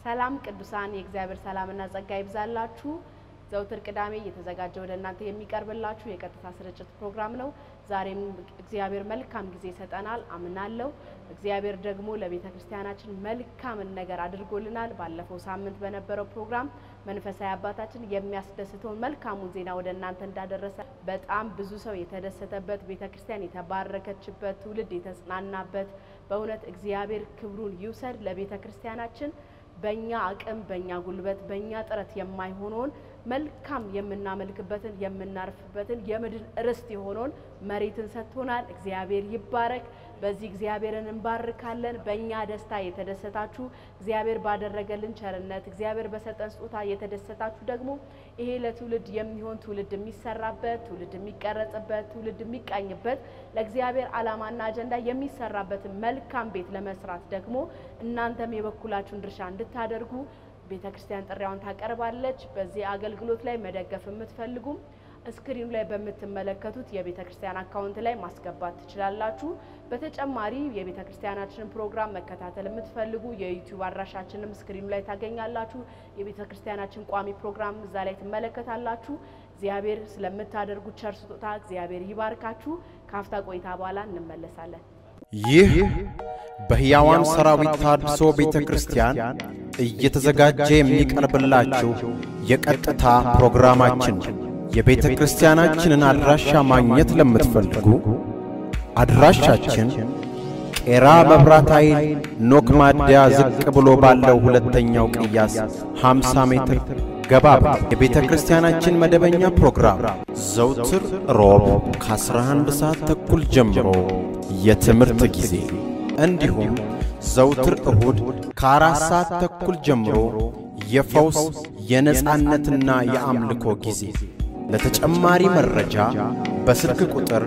ሰላም ቅዱሳን፣ የእግዚአብሔር ሰላምና ጸጋ ይብዛላችሁ። ዘውትር ቅዳሜ እየተዘጋጀ ወደ እናንተ የሚቀርብላችሁ የቀጥታ ስርጭት ፕሮግራም ነው። ዛሬም እግዚአብሔር መልካም ጊዜ ይሰጠናል አምናለሁ። እግዚአብሔር ደግሞ ለቤተ ክርስቲያናችን መልካምን ነገር አድርጎልናል። ባለፈው ሳምንት በነበረው ፕሮግራም መንፈሳዊ አባታችን የሚያስደስተውን መልካሙን ዜና ወደ እናንተ እንዳደረሰ በጣም ብዙ ሰው የተደሰተበት ቤተ ክርስቲያን የተባረከችበት ትውልድ የተጽናናበት በእውነት እግዚአብሔር ክብሩን ይውሰድ። ለቤተ ክርስቲያናችን በእኛ አቅም፣ በእኛ ጉልበት፣ በእኛ ጥረት የማይሆነውን መልካም የምናመልክበትን የምናርፍበትን የምድር ርስት የሆነውን መሬትን ሰጥቶናል። እግዚአብሔር ይባረክ። በዚህ እግዚአብሔርን እንባርካለን። በእኛ ደስታ የተደሰታችሁ እግዚአብሔር ባደረገልን ቸርነት እግዚአብሔር በሰጠን ስጦታ የተደሰታችሁ ደግሞ ይሄ ለትውልድ የሚሆን ትውልድ የሚሰራበት ትውልድ የሚቀረጽበት ትውልድ የሚቃኝበት ለእግዚአብሔር ዓላማና አጀንዳ የሚሰራበትን መልካም ቤት ለመስራት ደግሞ እናንተም የበኩላችሁን ድርሻ እንድታደርጉ ቤተ ክርስቲያን ጥሪያውን ታቀርባለች። በዚህ አገልግሎት ላይ መደገፍ የምትፈልጉም ስክሪኑ ላይ በምትመለከቱት የቤተ ክርስቲያን አካውንት ላይ ማስገባት ትችላላችሁ። በተጨማሪ የቤተ ክርስቲያናችንን ፕሮግራም መከታተል የምትፈልጉ የዩቲዩብ አድራሻችንም ስክሪኑ ላይ ታገኛላችሁ። የቤተ ክርስቲያናችን ቋሚ ፕሮግራም እዛ ላይ ትመለከታላችሁ። እግዚአብሔር ስለምታደርጉት ቸር ስጦታ እግዚአብሔር ይባርካችሁ። ከአፍታ ቆይታ በኋላ እንመለሳለን። ይህ በሕያዋን ሰራዊት ታድሶ ቤተ ክርስቲያን እየተዘጋጀ የሚቀርብላችሁ የቀጥታ ፕሮግራማችን ነው። የቤተ ክርስቲያናችንን አድራሻ ማግኘት ለምትፈልጉ አድራሻችን ቄራ መብራት ኃይል ኖክ ማደያ ዝቅ ብሎ ባለው ሁለተኛው ቅያስ 50 ሜትር ገባ ብሎ የቤተ ክርስቲያናችን መደበኛ ፕሮግራም ዘውትር ሮብ ከ11 ሰዓት ተኩል ጀምሮ የትምህርት ጊዜ እንዲሁም ዘውትር እሁድ ከአራት ሰዓት ተኩል ጀምሮ የፈውስ የነጻነትና የአምልኮ ጊዜ። ለተጨማሪ መረጃ በስልክ ቁጥር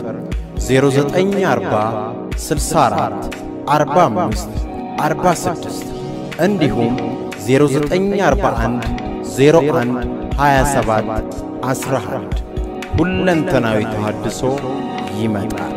0940 64 45 46 እንዲሁም 0941 01 27 11 ሁለንተናዊ ተሃድሶ ይመጣል።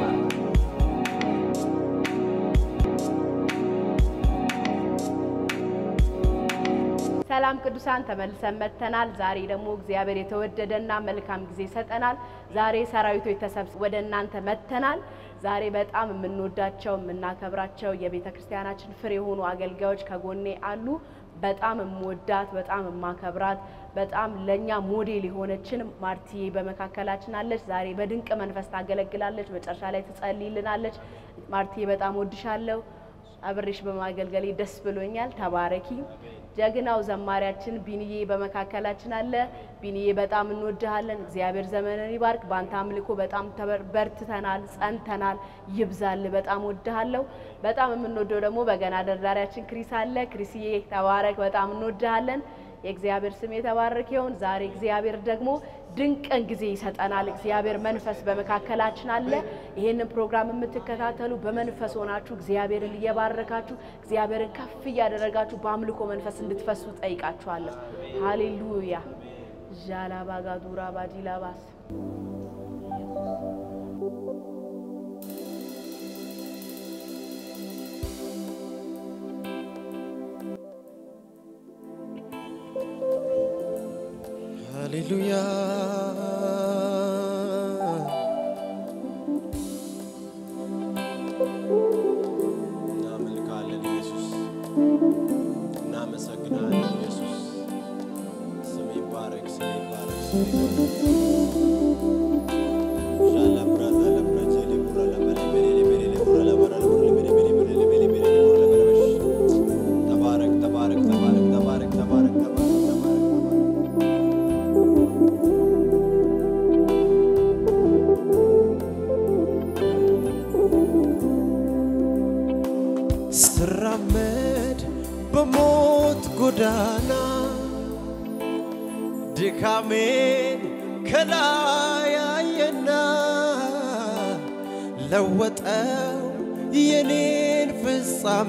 ሰላም ቅዱሳን ተመልሰን መጥተናል። ዛሬ ደግሞ እግዚአብሔር የተወደደና መልካም ጊዜ ይሰጠናል። ዛሬ ሰራዊቶች ተሰብስበው ወደ እናንተ መጥተናል። ዛሬ በጣም የምንወዳቸው የምናከብራቸው የቤተ ክርስቲያናችን ፍሬ የሆኑ አገልጋዮች ከጎኔ አሉ። በጣም የምወዳት በጣም የማከብራት በጣም ለእኛ ሞዴል የሆነችን ማርትዬ በመካከላችን አለች። ዛሬ በድንቅ መንፈስ ታገለግላለች። መጨረሻ ላይ ትጸልይልናለች። ማርትዬ በጣም ወድሻለሁ። አብሬሽ በማገልገሌ ደስ ብሎኛል። ተባረኪ። ጀግናው ዘማሪያችን ቢንዬ በመካከላችን አለ። ቢንዬ በጣም እንወድሃለን። እግዚአብሔር ዘመንን ይባርክ። በአንተ አምልኮ በጣም በርትተናል፣ ጸንተናል። ይብዛል። በጣም ወድሃለሁ። በጣም የምንወደው ደግሞ በገና ደርዳሪያችን ክሪስ አለ። ክሪስዬ ተባረክ። በጣም እንወድሃለን። የእግዚአብሔር ስም የተባረከ ይሁን። ዛሬ እግዚአብሔር ደግሞ ድንቅን ጊዜ ይሰጠናል። እግዚአብሔር መንፈስ በመካከላችን አለ። ይህንን ፕሮግራም የምትከታተሉ በመንፈስ ሆናችሁ እግዚአብሔርን እየባረካችሁ እግዚአብሔርን ከፍ እያደረጋችሁ በአምልኮ መንፈስ እንድትፈሱ ጠይቃችኋለሁ። ሃሌሉያ ዣላባጋዱራ ባዲላባስ ሃሌሉያ እናመልካለን ኢየሱስ፣ እናመሰግናለን ኢየሱስ። ስም ይባረክ፣ ስም ይባረክ፣ ስም ይባረክ። ሻላ ብራዛ ለብራጀ ለቡራ ለበለ በሌለ በሌለ ቡራ ለበራ ለቡራ ለበለ በሌለ በሌለ በሌለ በሌለ ቡራ ለበለ በሽ ተባረክ፣ ተባረክ፣ ተባረክ፣ ተባረክ፣ ተባረክ፣ ተባረክ፣ ተባረክ፣ ተባረክ። ስራመድ በሞት ጎዳና ድካሜን ከላይ አየና ለወጠው የኔን ፍጻሜ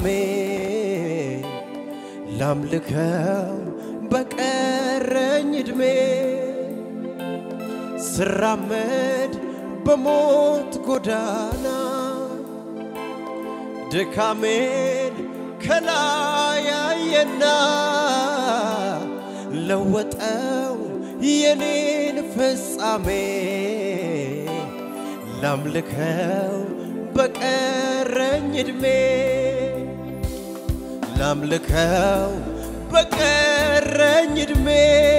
ላምልከው በቀረኝ ዕድሜ ስራመድ በሞት ጎዳና ድካሜን ከላይ ያየና ለወጠው የኔን ፍጻሜ ላምልከው በቀረኝ ዕድሜ ላምልከው በቀረኝ ዕድሜ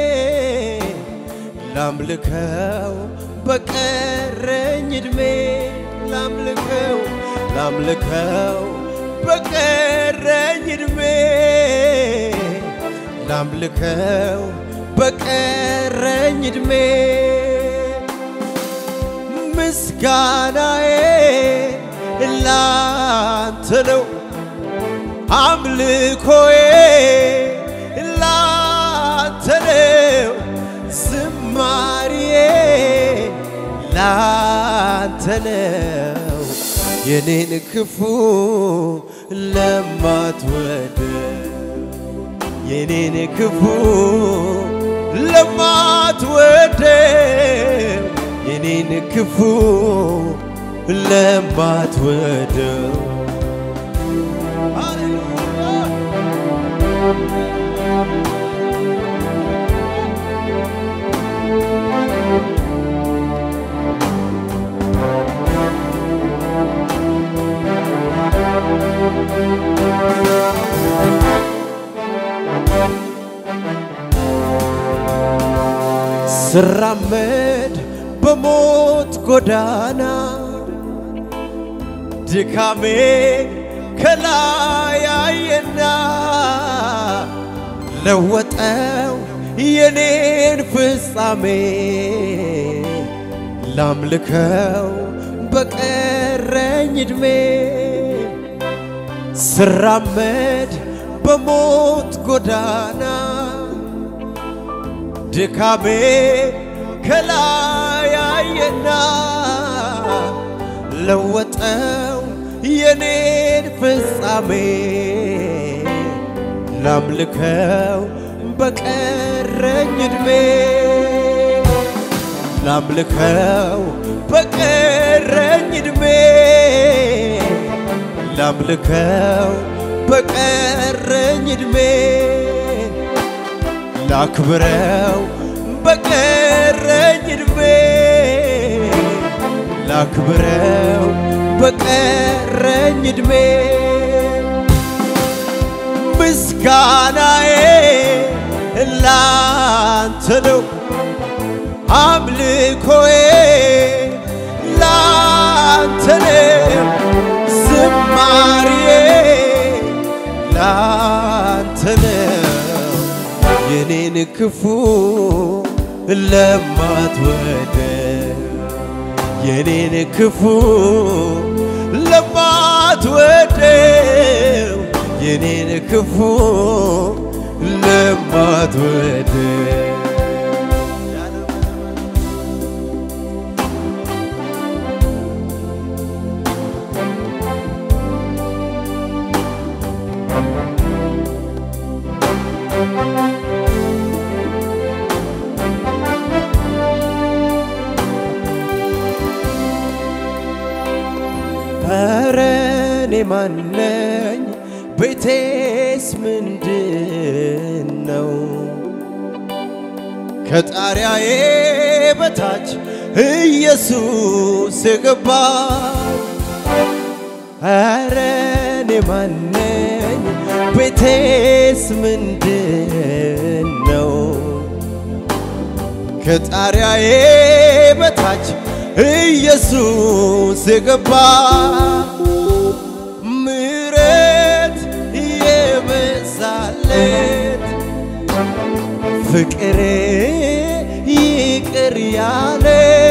ላምልከው በቀረኝ ዕድሜ ላምልከው ላምልከው በቀረኝ ዕድሜ ላምልከው በቀረኝ ዕድሜ ምስጋናዬ ላንተ ነው አምልኮዬ ላንተ ነው ዝማሬዬ ላንተ ነው የኔን ክፉ ለማትወድ የኔን ክፉ ለማትወድ የኔን ክፉ ለማትወደው ስራመድ በሞት ጎዳና ድካሜ ከላይ አየና ለወጠው የኔን ፍጻሜ ላምልከው በቀረኝ ዕድሜ ስራመድ በሞት ጎዳና ድካሜ ከላይ አየና ለወጠው የኔን ፍጻሜ ላምልከው በቀረኝ ዕድሜ ላምልከው በቀረኝ ዕድሜ ላምልከው በቀረኝ ዕድሜ ላክብረው በቀረኝ ዕድሜ ላክብረው በቀረኝ ዕድሜ ምስጋናዬ ላንተ ነው አምልኮዬ ላንተ ነው ዝማሬዬ ላንተ ነው የኔን ክፉ ለማትወደ የኔን ክፉ ለማትወደው የኔን ክፉ ለማትወደው ኧረ እኔ ማነኝ? ቤቴስ ምንድን ነው? ከጣሪያዬ በታች ኢየሱስ የገባ ኧረ እኔ ማነኝ? ቤቴስ ምንድን ነው? ከጣሪያዬ በታች ኢየሱስ የገባ ምሕረት የበዛለት ፍቅር ይቅር ያለ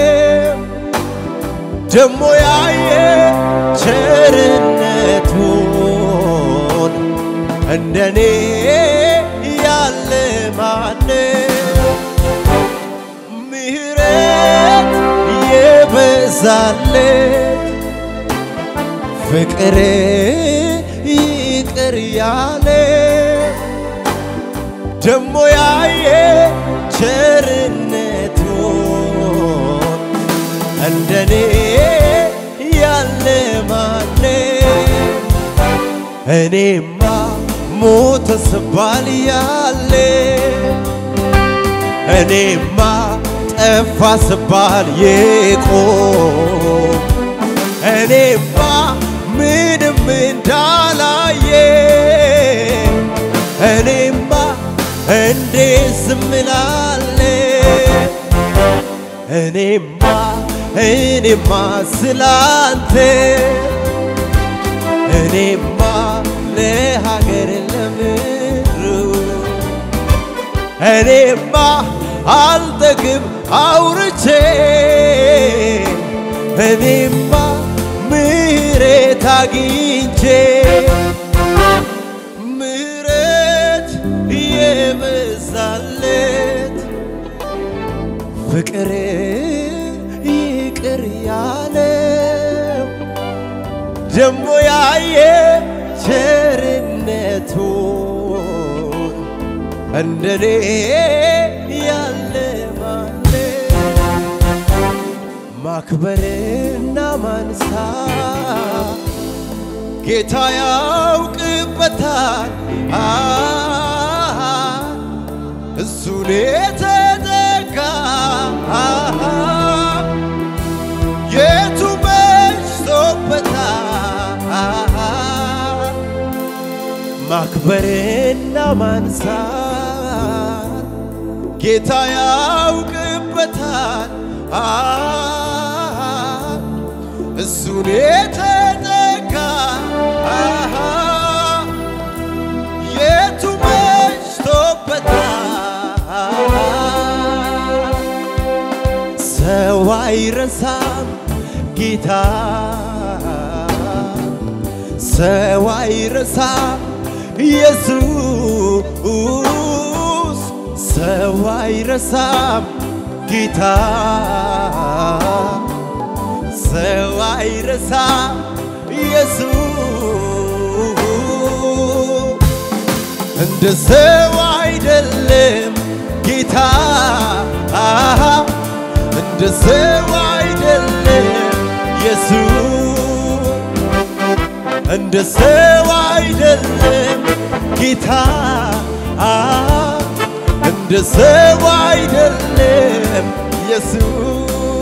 ደሞ ያየ ቸርነቱን እንደኔ ያለ ማነው? ምሕረት የበዛለት ፍቅር ይቅር ያለ ደሞ ያየ ቸርነቱን እንደኔ ያለ ማነ እኔማ ሞተ ስባል ያለ እኔማ ጠፋ ስባል የቆም እኔማ ምንም እንዳላየ እኔማ እንዴት ዝም እላለሁ? እኔማ እኔማ ስላንተ እኔማ ለሀገር ለምድሩ እኔማ አልጠግብ አውርቼ እኔማ ምሕረት አግኝቼ ምሕረት የበዛለት ፍቅር ይቅር ያለው ደሞ ያየ ቸርነቱን እንደኔ ያለ ማለ ማክበርና ማንሳ ጌታ ያውቅበታል አሃ፣ እሱን የተጠጋ አሃ፣ የቱ በዝቶበታል ማክበርና ማንሳት ጌታ ያውቅበታል አሃ፣ እሱን የተጠጋ አሃ፣ የቱ መሽቶበታል ሰው አይረሳም ጌታ ሰው አይረሳም ኢየሱስ ሰው አይረሳም ጌታ ሰው አይረሳም ኢየሱስ እንደ ሰው አይደለም ጌታ አሃ እንደ ሰው አይደለም ኢየሱስ እንደ ሰው አይደለም ጌታ አሃ እንደ ሰው አይደለም ኢየሱስ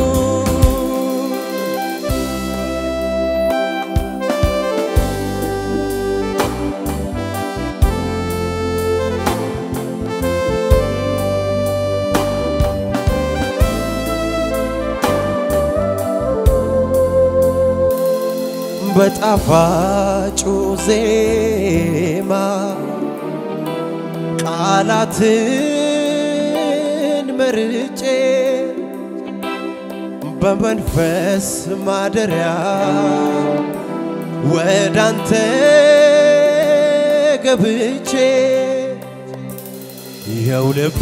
በጣፋጩ ዜማ ቃላትን መርጬ በመንፈስ ማደሪያ ወዳንተ ገብቼ የው ልቤ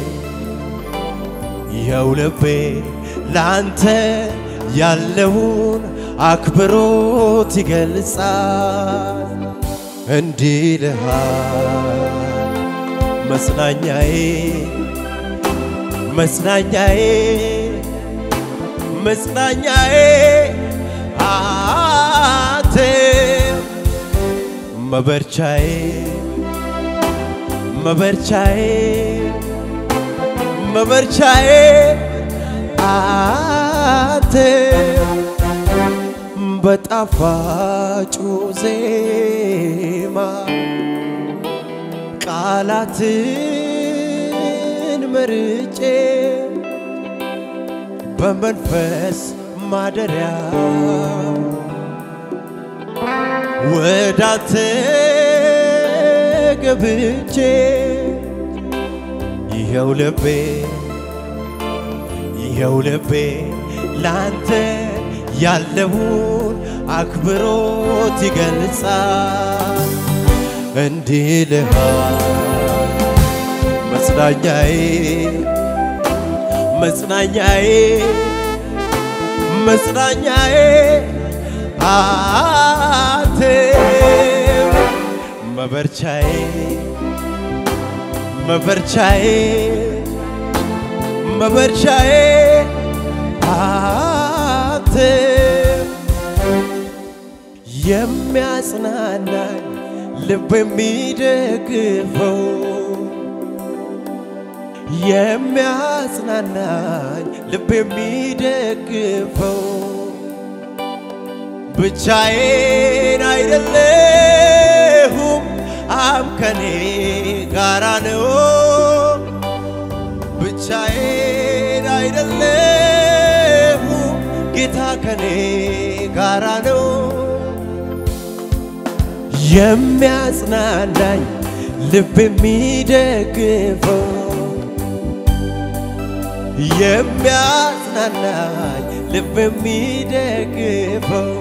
የው ልቤ ላንተ ያለውን አክብሮት ይገልጻል። እንዲህ ልሃል መጽናኛዬ መጽናኛዬ መጽናኛዬ አንተ መበርቻዬ መበርቻዬ መበርቻዬ አንተ በጣፋጩ ዜማ ቃላትን መርጬ በመንፈስ ማደሪያ ወዳንተ ገብቼ ይኸው ልቤ ይኸው ልቤ ላንተ ያለውን አክብሮት ይገልጻል። እንዲህ ልሃል መጽናኛዬ መጽናኛዬ መጽናኛዬ አንተ መበርቻዬ መበርቻዬ መበርቻዬ አንተ የሚያጽናናኝ ልብ የሚደግፈው የሚያጽናናኝ ልብ የሚደግፈው ብቻዬን አይደለሁም አብ ከኔ ጋራ ነው ብቻዬን አይደለሁም ጌታ ከኔ ጋራ ነው የሚያጽናናኝ ልብ የሚደግፈው የሚያጽናናኝ ልብ የሚደግፈው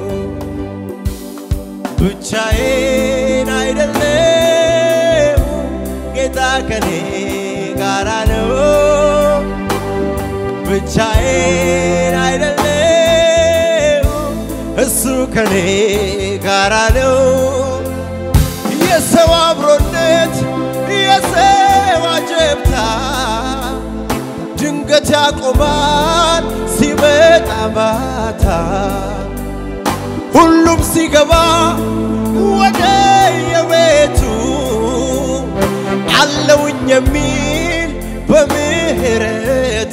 ብቻዬን አይደለሁም ጌታ ከኔ ጋራ ነው ብቻዬን አይደለሁም እሱ ከኔ ጋራ ነው የሰው አብሮነት የሰው አጀብታ ድንገት ያቆማል ሲመጣ ማታ ሁሉም ሲገባ ወደ የቤቱ አለውኝ የሚል በምህረቱ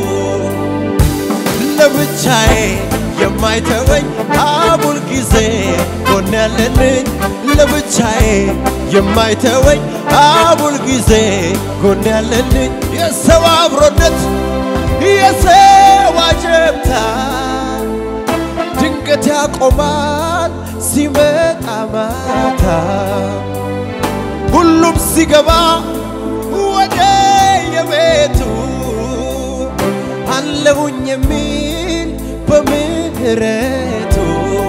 ለብቻዬ የማይተወኝ አቡል ጊዜ ጎን ያለልኝ ለብቻዬ የማይተወኝ አቡል ጊዜ ጎን ያለልኝ የሰው አብሮነት የሰው አጀብታ ድንገት ያቆማል ሲመጣ ማታ ሁሉም ሲገባ ወደ የቤቱ አለሁኝ የሚል በምህረቱ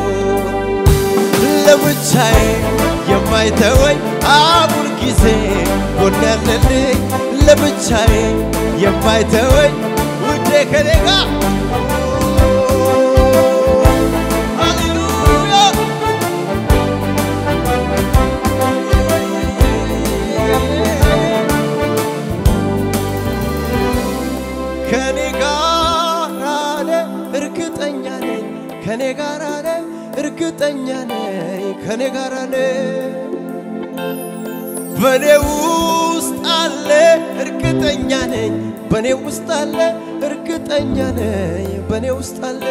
ለብቻዬ የማይተወኝ አቡል ጊዜ ጎን ያለልኝ ለብቻዬ የማይተወኝ ውዴ ከኔ ጋር ሃሌሉያ ከኔ ጋር አለ እርግጠኛ ነኝ ከኔ ጋር አለ እርግጠኛ ነኝ ከኔ ጋር አለ በኔ ውስጥ አለ እርግጠኛ ነኝ በኔ ውስጥ አለ እርግጠኛ ነኝ በኔ ውስጥ አለ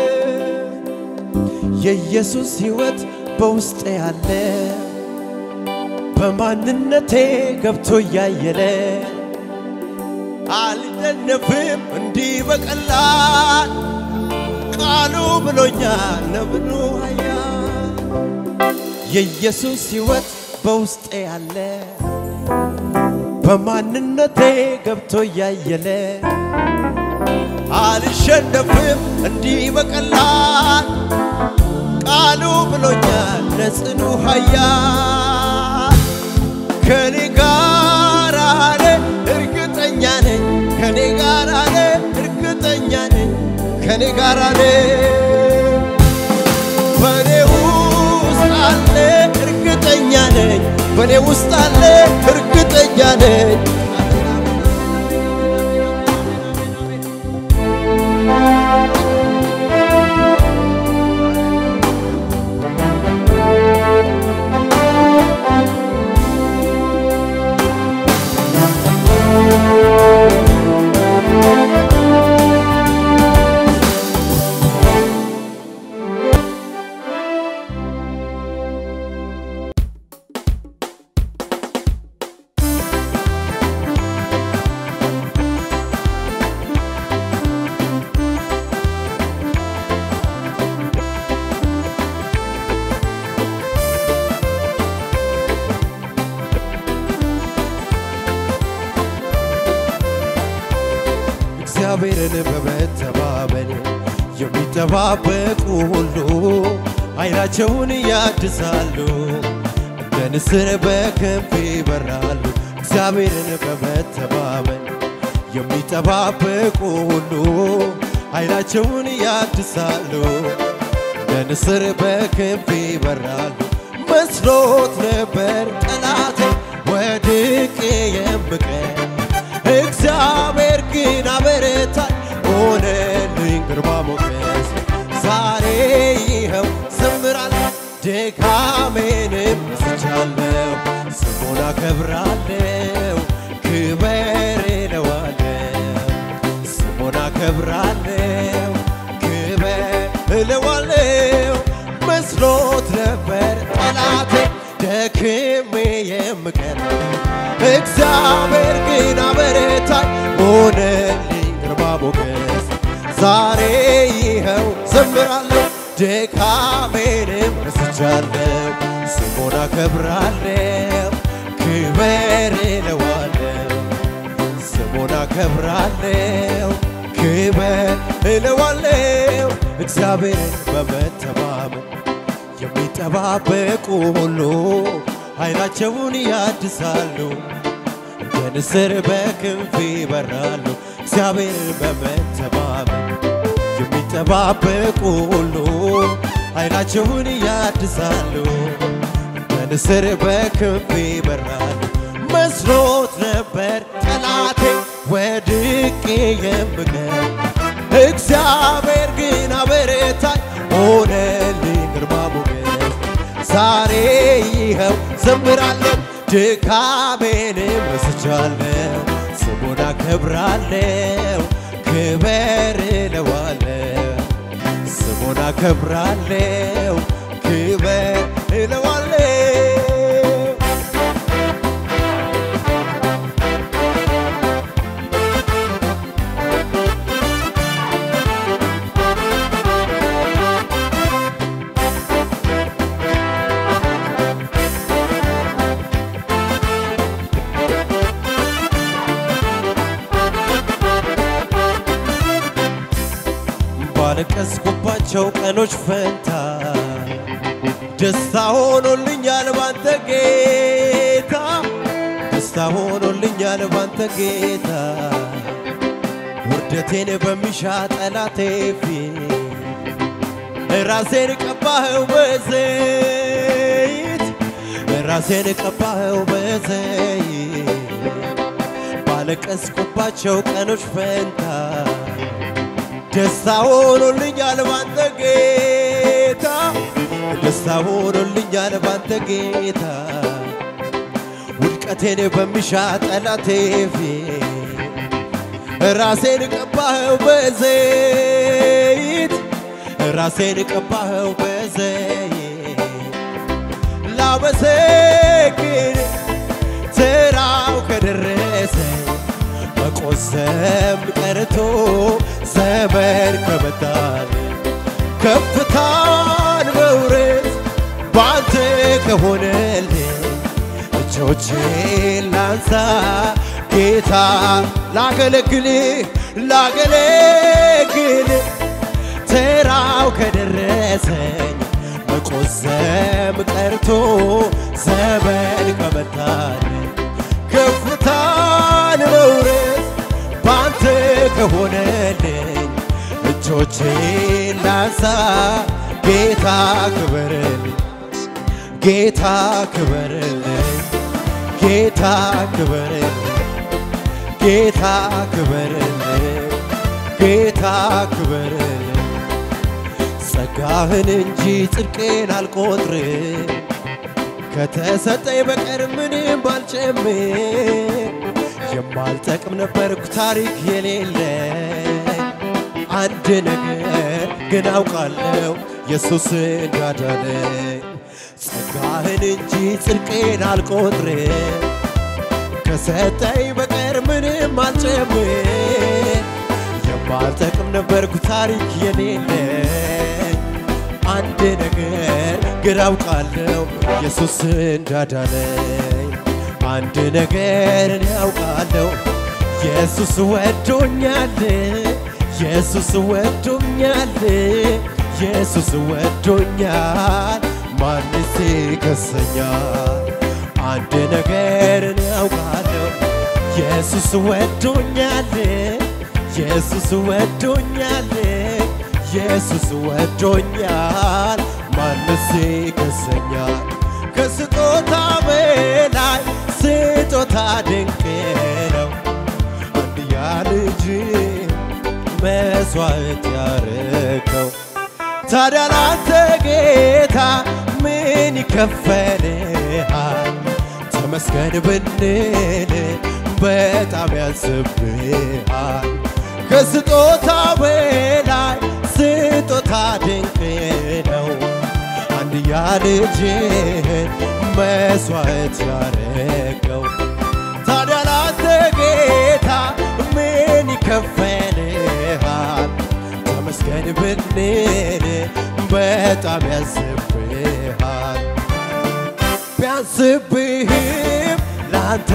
የኢየሱስ ሕይወት በውስጤ አለ በማንነቴ ገብቶ እያየለ አልደነፍም እንዲህ በቀላል ቃሉ ብሎኛል ነብኑ ኃያል የኢየሱስ ሕይወት በውስጤ አለ በማንነቴ ገብቶ እያየለ አልሸነፍም እንዲህ በቀላል ቃሉ ብሎኛል ለጽኑ ኃያል ከኔ ጋር አለ እርግጠኛ ነኝ ከኔ ጋር አለ እርግጠኛ ነኝ ከኔ ጋር አለ በኔ ውስጥ አለ እርግጠኛ ነኝ በኔ ውስጥ አለ እርግጠኛ ነኝ እግዚአብሔርን በመተማመን የሚጠባበቁ ሁሉ ኃይላቸውን ያድሳሉ፣ እንደ ንስር በክንፍ ይበራሉ። እግዚአብሔርን በመተማመን የሚጠባበቁ ሁሉ ኃይላቸውን ያድሳሉ፣ እንደ ንስር በክንፍ ይበራሉ። መስሎት ነበር ጠላቴ ወድቄ የምቀር እግዚአብሔር ግን አበረታኝ ሆነልኝ ግርማ ሞገስ ዛሬ ይኸው ዘምራለሁ ድካሜንም ረስቻለሁ ስሙን አከብራለሁ ክበር እለዋለሁ ስሙን አከብራለሁ ክበር እለዋለሁ መስሎት ነበር ጠላቴ ደክሜ የምቀር እግዚአብሔር ግን አበረታኝ ሆነልኝ ግርማ ሞገስ ዛሬ ይኸው ዘምራለሁ ድካሜንም ረስቻለሁ ስሙን አከብራለሁ ክበር እለዋለሁ ስሙን አከብራለሁ ክበር እለዋለሁ እግዚአብሔርን በመተማመን የሚጠባበቁ ሁሉ ኃይላቸውን ያድሳሉ እንደ ንስር በክንፍ ይበራሉ እግዚአብሔርን በመተማመን የሚጠባበቁ ሁሉ ኃይላቸውን ያድሳሉ እንደ ንስር በክንፍ ይበራሉ መስሎት ነበር ጠላቴ ወድቄ የምቀር እግዚአብሔር ግን አበረታኝ ሆነልኝ ግርማ ሞገስ ዛሬ ይኸው ዘምራለሁ ድካሜንም ረስቻለሁ ስሙን አከብራለሁ ክበር እለዋለሁ ስሙን አከብራለሁ ክበር እለዋለሁ ባለቀስኩባቸው ቀኖች ፈንታ ደስታ ሆኖልኛል ባንተ ጌታ ደስታ ሆኖልኛል ባንተ ጌታ ውርደቴን በሚሻ ጠላቴ ፊት ራሴን ቀባኸው በዘይት ራሴን ቀባኸው በዘይት ባለቀስኩባቸው ቀኖች ፈንታ ደስታ ሆኖልኛል ባንተ ጌታ ደስታ ሆኖልኛል ባንተ ጌታ ውድቀቴን በሚሻ ጠላቴ ፊት ራሴን ቀባኸው በዘይት ራሴን ቀባኸው በዘይት ላመሰግን ተራው ከደረሰ መቆዘም ቀርቶ ዘመን ከመጣል ከፍታን መውረድ ባንተ ከሆነልኝ እጆቼን ላንሳ ጌታ ላገለግልህ ላገለግልህ ተራው ከደረሰኝ መቆዘም ቀርቶ ዘመን ከመታል ከፍታን መውረድ ባንተ ከሆነልኝ እጆቼን ላንሳ ጌታ ክበርልኝ ጌታ ክበርልኝ ጌታ ክበርልኝ ጌታ ክበርልኝ ጌታ ክበርልኝ ጸጋህን እንጂ ጽድቄን አልቆጥርም ከተሰጠኝ በቀር ምንም ባልጨምር የማልጠቅም ነበርኩ ታሪክ የሌለኝ አንድ ነገር ግን አውቃለሁ ኢየሱስ እንዳዳነኝ ጸጋህን እንጂ ጽድቄን አልቆጥርም ከሰጠኝ በቀር ምንም አልጨምር የማልጠቅም ነበርኩ ታሪክ የሌለኝ አንድ ነገር ግን አውቃለሁ ኢየሱስ እንዳዳነኝ አንድ ነገር እኔ አውቃለሁ ኢየሱስ ወዶኛል ኢየሱስ ወዶኛል ኢየሱስ ወዶኛል ማንስ ይከሰኛል አንድ ነገር እኔ አውቃለሁ ኢየሱስ ወዶኛል ኢየሱስ ወዶኛል ኢየሱስ ወዶኛል ማንስ ይከሰኛል ከስጦታ በላይ ስጦታ ድንቅ ነው አንድያ ልጅ መስዋዕት ያረከው ታዲያ ላንተ ጌታ ምን ይከፈልሃል። ተመስገን ብንል በጣም ያንስብሃል። ከስጦታ በላይ ስጦታ ድንቅ ነው። አንድያ ልጅህን መስዋዕት ያረገው ታዲያ ላንተ ጌታ ምን ይከፈልሃል? ተመስገን ብንል በጣም ያንስብሃል። ቢያንስብህም ላንተ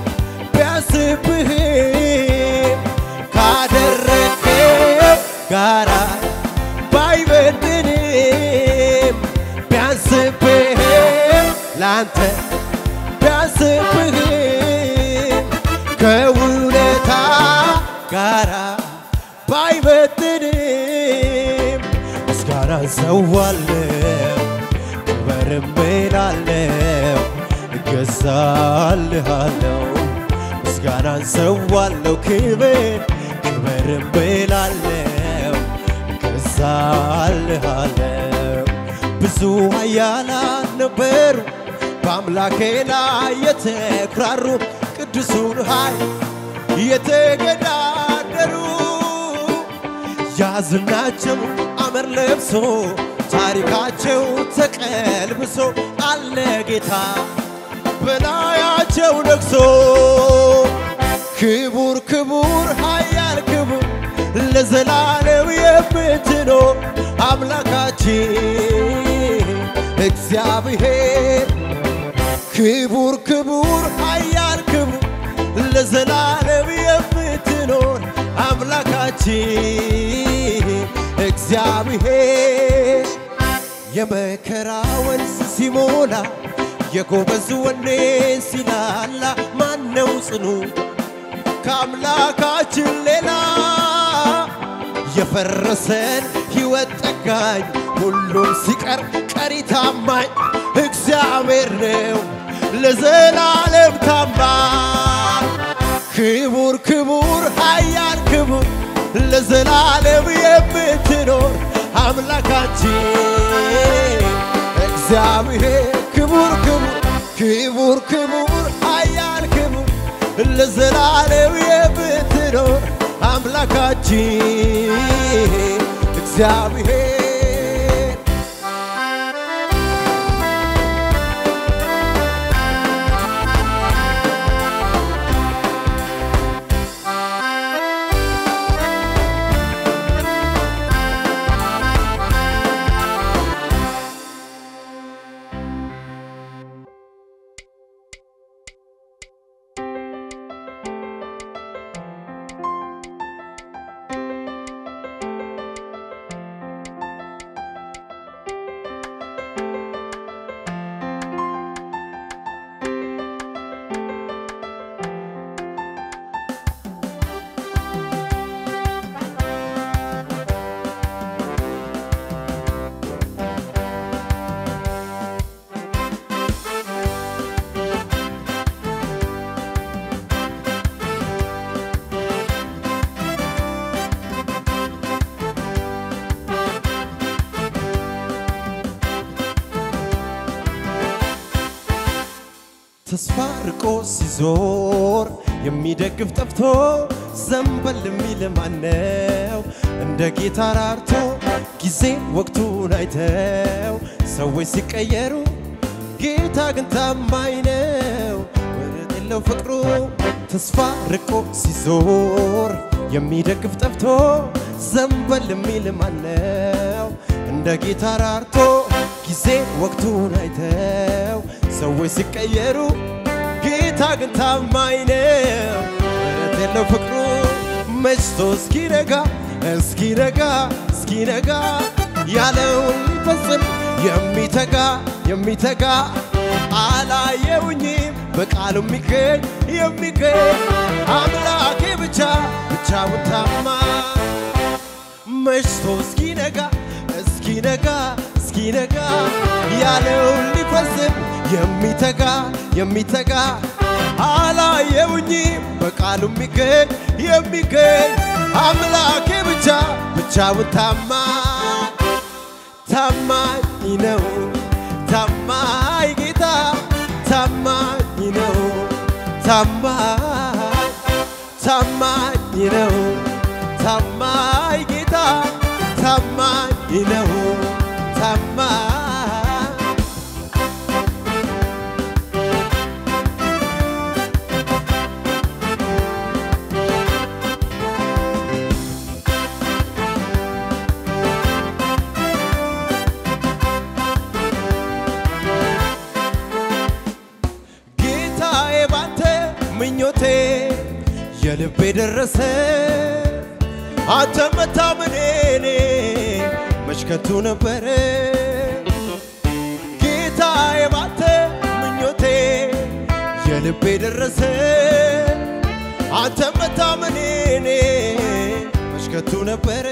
ቢያንስብህም ካደረግከው ጋራ ባይበድንም ቢያንስብህም ላንተ ቢያንስብህም ከውለታ ጋራ ባይበድንም ምስጋና ሰዋለው ክበርም እላለሁ እገዛልሃለሁ ምስጋናን ሰዋለው ክብር ክብርም እላለሁ እገዛልሃለሁ ብዙ ኃያላን ነበሩ በአምላኬ ላይ የተኩራሩ ቅዱሱን ኃይል የተገዳደሩ ያዝናቸው አመር ለብሶ ታሪካቸው ተቀልብሶ አለ ጌታ በላያቸው ነግሶ ክቡር ክቡር ኃያል ክቡር ለዘላለም የምትኖር አምላካችን እግዚአብሔር ክቡር ክቡር ኃያል ክቡር ለዘላለም የምትኖር አምላካችን እግዚአብሔር የመከራ ወንዝ ሲሞላ የጎበዝ ወኔ ሲላላ ማነው ጽኑ ከአምላካችን ሌላ የፈረሰን ሕይወት ጠጋኝ ሁሉም ሲቀር ቀሪ ታማኝ እግዚአብሔር ነው ለዘላለም ታማኝ ክቡር ክቡር ኃያል ክቡር ለዘላለም የምትኖር አምላካችን እግዚአብሔር ክቡር ክቡር ክቡር ክቡር ኃያል ክቡር ለዘላለም የምትኖር አምላካችን እግዚአብሔር ተስፋ ርቆ ሲዞር የሚደግፍ ጠፍቶ ዘንበል የሚል ማነው? እንደ ጌታ ራርቶ ጊዜ ወቅቱን አይተው ሰዎች ሲቀየሩ ጌታ ግን ታማኝ ነው። ወረት የለው ፍቅሩ ተስፋ ርቆ ሲዞር የሚደግፍ ጠፍቶ ዘንበል የሚል ማነው? እንደ ጌታ ራርቶ ጊዜ ወቅቱን አይተው ሰዎች ሲቀየሩ ጌታ ግን ታማኝ ነው። ምሕረት የለው ፍቅሩ መችቶ እስኪነጋ እስኪነጋ እስኪነጋ ያለውን ሊፈጽም የሚተጋ የሚተጋ አላየውኝም በቃሉ የሚገኝ የሚገኝ አምላኬ ብቻ ብቻውን ታማኝ መሽቶ እስኪነጋ እስኪነጋ እስኪነጋ ያለውን ሊፈጽም የሚተጋ የሚተጋ አላየውኝም በቃሉ የሚገኝ የሚገኝ አምላኬ ብቻ ብቻውን ታማኝ ታማኝ ነው ታማኝ ታማኝ ታማኝ ነው ታማኝ ጌታ ታማኝ ነው ታማኝ ጌታዬ ባንተ ምኞቴ የልቤ ደረሰ አንተ መታመኔ እኔ መሽከቱ ነበረ ጌታዬ ባንተ ምኞቴ የልቤ ደረሰ አንተ መታመኔ እኔ መሽከቱ ነበረ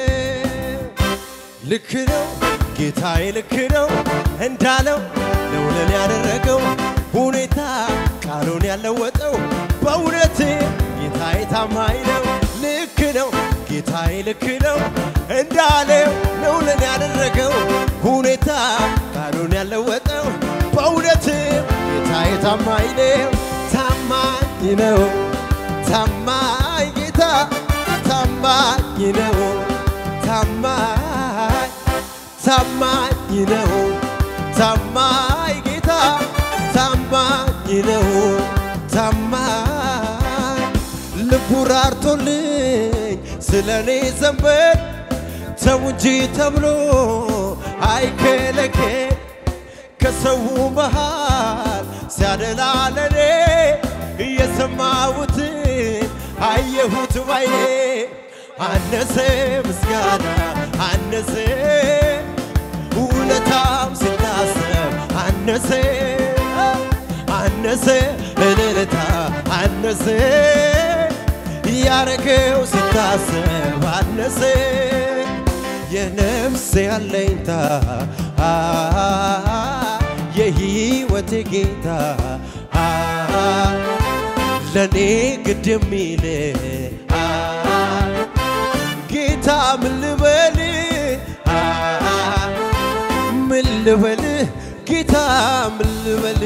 ልክ ነው ጌታዬ ልክ ነው እንዳለው ነው ለኔ ያደረገው ሁኔታ ቃሉን ያለወጠው በእውነት ጌታዬ ታማኝ ነው ልክ ነው ጌታዬ ልክ ነው እንዳለው ነው ለኔ ያደረገው ሁኔታ ቃሉን ያለወጠው በእውነት ጌታዬ ታማኝ ነው ታማኝ ነው ታማኝ ጌታ ታማኝ ነው ታማኝ ታማኝ ነው ታማኝ ጌታ ታማኝ ነው ታማኝ ልቡ ራርቶልኝ ስለ እኔ ዘንበል ተው እንጂ ተብሎ አይከለከል ከሰው መሃል ሲያደላ ለኔ እየሰማሁትን አየሁት ባይኔ አነሰ ምስጋና አነሰ ውለታም ሲታሰብ አነሰ አነሰ እልልታ አነሰ ያረገው ሲታሰብ አነሰ የነፍሴ አለኝታ አ የሕይወቴ ጌታ አ ለኔ ግድ የሚል አ ጌታ ምን ልበል አ ምን ልበል ጌታ ምን ልበል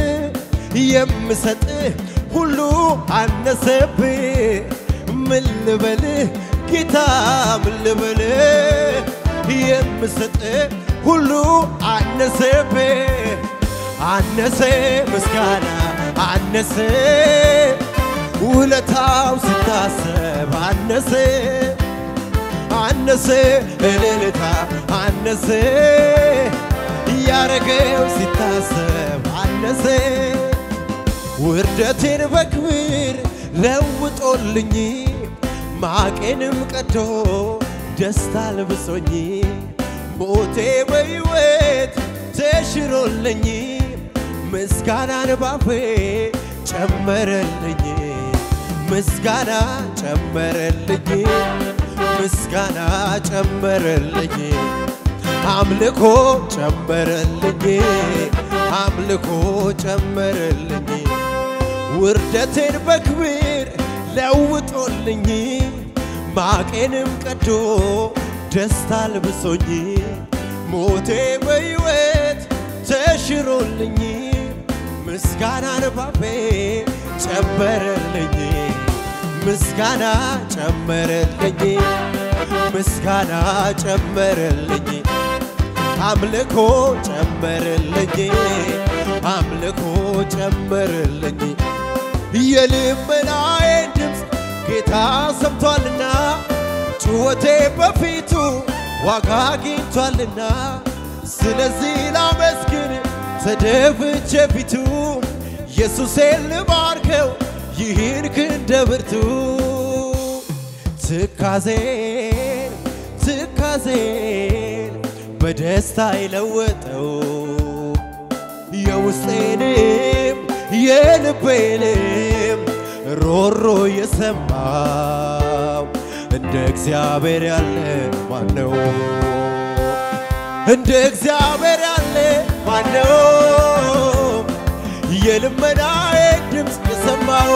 የምሰጥህ ሁሉ አነሰብህ ምን ልበል ጌታ ምን ልበል የምሰጥህ ሁሉ አነሰብህ አነሰ ምስጋና አነሰ ውለታው ስታሰብ አነሰ አነሰ እልልታ አነሰ ያረገው ሲታሰብ አነሰ ውርደቴን በክብር ለውጦልኝ ማቄንም ቀዶ ደስታ ልብሶኝ ሞቴ በሕይወት ተሽሮልኝ ምስጋናን ባፌ ጨመረልኝ ምስጋና ጨመረልኝ ምስጋና ጨመረልኝ አምልኮ ጨመረልኝ አምልኮ ጨመረልኝ ውርደቴን በክብር ለውጦልኝ ማቄንም ቀዶ ደስታ ልብሶኝ ሞቴ በሕይወት ተሽሮልኝ ምስጋናን ባፌ ጨመረልኝ ምስጋና ጨመረልኝ ምስጋና ጨመረልኝ አምልኮ ጨመረልኝ አምልኮ ጨመረልኝ የልመናዬን ድምፅ ጌታ ሰምቷልና ጩኸቴ በፊቱ ዋጋ አግኝቷልና ስለዚህ ላመስግን ተደፍቼ ፊቱ ኢየሱሴን ልባርከው ይህን ክንደ ብርቱ ትካዜን ትካዜን በደስታ ይለወጠው የውስጤንም የልቤንም ሮሮ የሰማው እንደ እግዚአብሔር ያለ ማነው? እንደ እግዚአብሔር ያለ ማነው? የልመናዬ ድምፅ የሰማው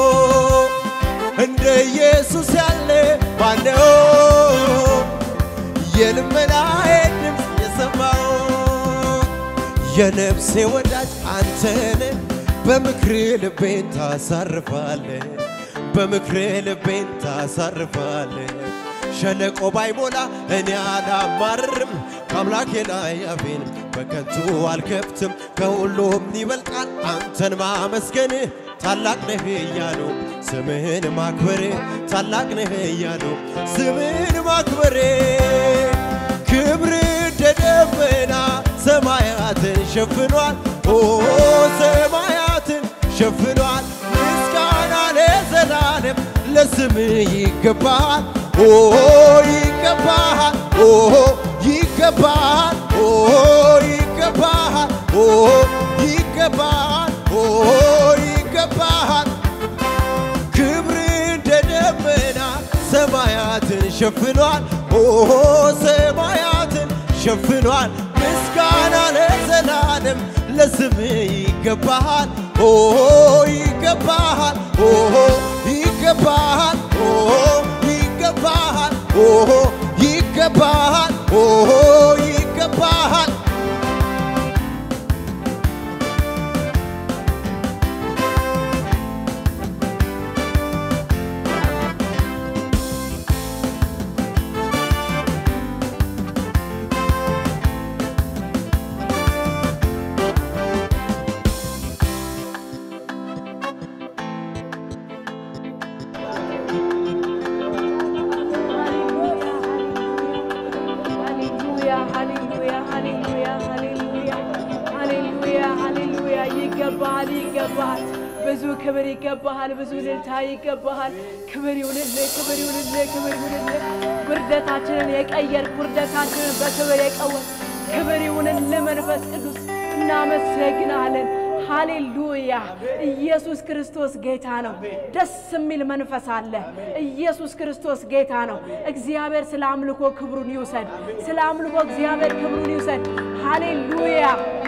እንደ ኢየሱስ ያለ ማነው? የልመናዬ ድምፅ የሰማው የነፍሴ ወዳጅ አንተን በምክር ልቤን ታሳርፋለ በምክር ልቤን ታሳርፋለ ሸለቆ ባይሞላ እኔ አላማርርም ከአምላኬ ላይ አፌን በከንቱ አልከፍትም ከሁሉም ይበልጣል አንተን ማመስገን ታላቅ ነህ እያሉ ስምህን ማክበሬ ታላቅ ነህ እያሉ ስምህን ማክበሬ ክብር እንደ ደመና ሰማያትን ሸፍኗል ኦ ሰማያትን ሸፍኗል ምስጋና ለዘላለም ለስምህ ይገባል ኦ ይገባል ኦ ይገባል ኦ ይገባል ኦ ይገባል ኦ ይገባል ክብር እንደ ደመና ሰማያትን ሸፍኗል ኦ ሰማያትን ሸፍኗል ምስጋና ለዘላለም ለስምህ ይገባሃል ኦ ይገባሃል ኦ ይገባሃል ኦ ይገባሃል ኦ ይገባሃል ኦ ይገባሃል ሃሌሉያ ሃሌሉያ ሃሌሉያ ሃሌሉያ ሃሌሉያ ሃሌሉያ ይገባሃል ይገባሃል ብዙ ክብር ይገባሃል ብዙ ልልታ ይገባሃል ክብር ይሁንልህ ክብር ይሁንልህ ክብር ይሁንልህ ውርደታችንን የቀየርክ ውርደታችንን በክብር የቀወር ክብር ይሁንልህ መንፈስ ቅዱስ እናመሰግናለን ሃሌሉያ ኢየሱስ ክርስቶስ ጌታ ነው። ደስ የሚል መንፈስ አለ። ኢየሱስ ክርስቶስ ጌታ ነው። እግዚአብሔር ስለ አምልኮ ክብሩን ይውሰድ። ስለ አምልኮ እግዚአብሔር ክብሩን ይውሰድ። ሃሌሉያ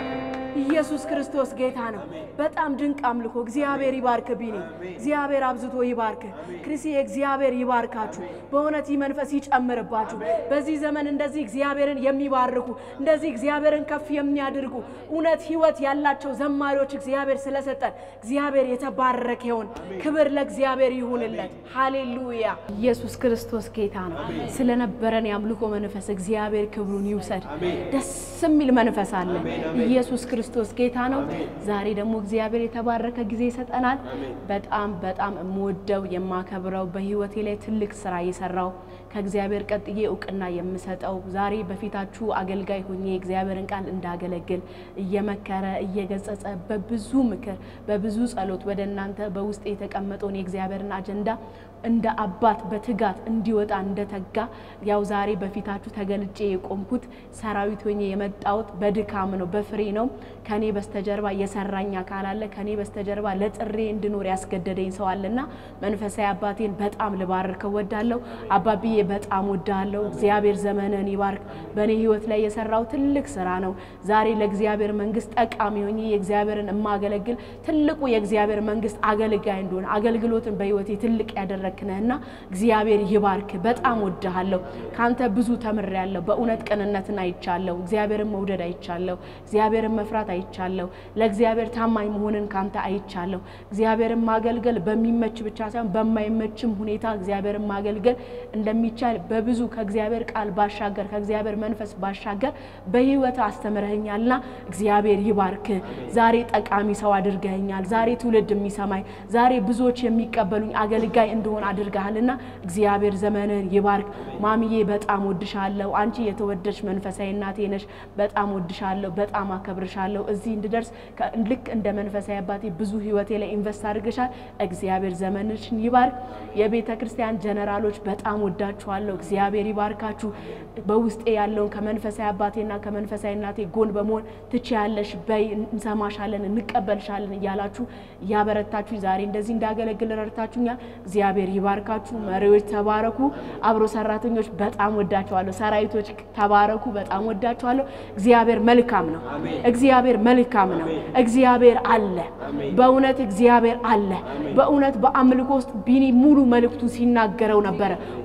ኢየሱስ ክርስቶስ ጌታ ነው። በጣም ድንቅ አምልኮ። እግዚአብሔር ይባርክ ቢኒ፣ እግዚአብሔር አብዝቶ ይባርክ ክርስ፣ እግዚአብሔር ይባርካችሁ። በእውነት ይህ መንፈስ ይጨምርባችሁ። በዚህ ዘመን እንደዚህ እግዚአብሔርን የሚባርኩ እንደዚህ እግዚአብሔርን ከፍ የሚያደርጉ እውነት ህይወት ያላቸው ዘማሪዎች እግዚአብሔር ስለሰጠን እግዚአብሔር የተባረከ ይሁን። ክብር ለእግዚአብሔር ይሁንለት። ሃሌሉያ ኢየሱስ ክርስቶስ ጌታ ነው። ስለነበረን የአምልኮ መንፈስ እግዚአብሔር ክብሩን ይውሰድ። ደስ የሚል መንፈስ አለ። ኢየሱስ ክርስቶስ ጌታ ነው። ዛሬ ደግሞ እግዚአብሔር የተባረከ ጊዜ ይሰጠናል። በጣም በጣም የምወደው የማከብረው በህይወቴ ላይ ትልቅ ስራ የሰራው ከእግዚአብሔር ቀጥዬ እውቅና የምሰጠው ዛሬ በፊታችሁ አገልጋይ ሆኜ የእግዚአብሔርን ቃል እንዳገለግል እየመከረ እየገጸጸ በብዙ ምክር በብዙ ጸሎት ወደ እናንተ በውስጥ የተቀመጠውን የእግዚአብሔርን አጀንዳ እንደ አባት በትጋት እንዲወጣ እንደተጋ ያው ዛሬ በፊታችሁ ተገልጬ የቆምኩት ሰራዊት ሆኜ የመጣሁት በድካም ነው፣ በፍሬ ነው። ከኔ በስተጀርባ የሰራኝ አካል አለ። ከኔ በስተጀርባ ለጥሬ እንድኖር ያስገደደኝ ሰው አለና መንፈሳዊ አባቴን በጣም ልባርከው ወዳለሁ። አባብዬ በጣም ወዳለሁ። እግዚአብሔር ዘመንን ይባርክ። በእኔ ህይወት ላይ የሰራው ትልቅ ስራ ነው። ዛሬ ለእግዚአብሔር መንግስት ጠቃሚ ሆኜ የእግዚአብሔርን የማገለግል ትልቁ የእግዚአብሔር መንግስት አገልጋይ እንደሆነ አገልግሎትን በህይወቴ ትልቅ ያደረግክ ነህና እግዚአብሔር ይባርክ። በጣም ወድሃለሁ። ካንተ ብዙ ተምሬያለሁ። በእውነት ቅንነትን አይቻለሁ። እግዚአብሔርን መውደድ አይቻለሁ። እግዚአብሔርን መፍራት አይቻለሁ። ለእግዚአብሔር ታማኝ መሆንን ካንተ አይቻለሁ። እግዚአብሔርን ማገልገል በሚመች ብቻ ሳይሆን በማይመችም ሁኔታ እግዚአብሔርን ማገልገል እንደሚቻል በብዙ ከእግዚአብሔር ቃል ባሻገር ከእግዚአብሔር መንፈስ ባሻገር በህይወት አስተምረኸኛልና እግዚአብሔር ይባርክ። ዛሬ ጠቃሚ ሰው አድርገኸኛል። ዛሬ ትውልድ የሚሰማኝ ዛሬ ብዙዎች የሚቀበሉኝ አገልጋይ እንደሆን አድርገሃልና እግዚአብሔር ዘመንን ይባርክ። ማሚዬ በጣም ወድሻለሁ። አንቺ የተወደድሽ መንፈሳዊ እናቴ ነሽ። በጣም ወድሻለሁ። በጣም አከብርሻለሁ። እዚህ እንድደርስ ከ- ልክ እንደ መንፈሳዊ አባቴ ብዙ ህይወቴ ላይ ኢንቨስት አድርገሻል። እግዚአብሔር ዘመንሽን ይባርክ። የቤተ ክርስቲያን ጀነራሎች በጣም ወዳችኋለሁ። እግዚአብሔር ይባርካችሁ። በውስጤ ያለውን ከመንፈሳዊ አባቴና ከመንፈሳዊ እናቴ ጎን በመሆን ትችያለሽ፣ በይ፣ እንሰማሻለን፣ እንቀበልሻለን እያላችሁ እያበረታችሁ ዛሬ እንደዚህ እንዳገለግል ረድታችሁኛል። እግዚአብሔር ይባርካችሁ። መሪዎች ተባረኩ። አብሮ ሰራተኞች በጣም ወዳችኋለሁ። ሰራዊቶች ተባረኩ። በጣም ወዳችኋለሁ። እግዚአብሔር መልካም ነው። እግዚአብሔር መልካም ነው። እግዚአብሔር አለ። በእውነት እግዚአብሔር አለ። በእውነት በአምልኮ ውስጥ ቢኒ ሙሉ መልእክቱ ሲናገረው ነበረ። ሁሌ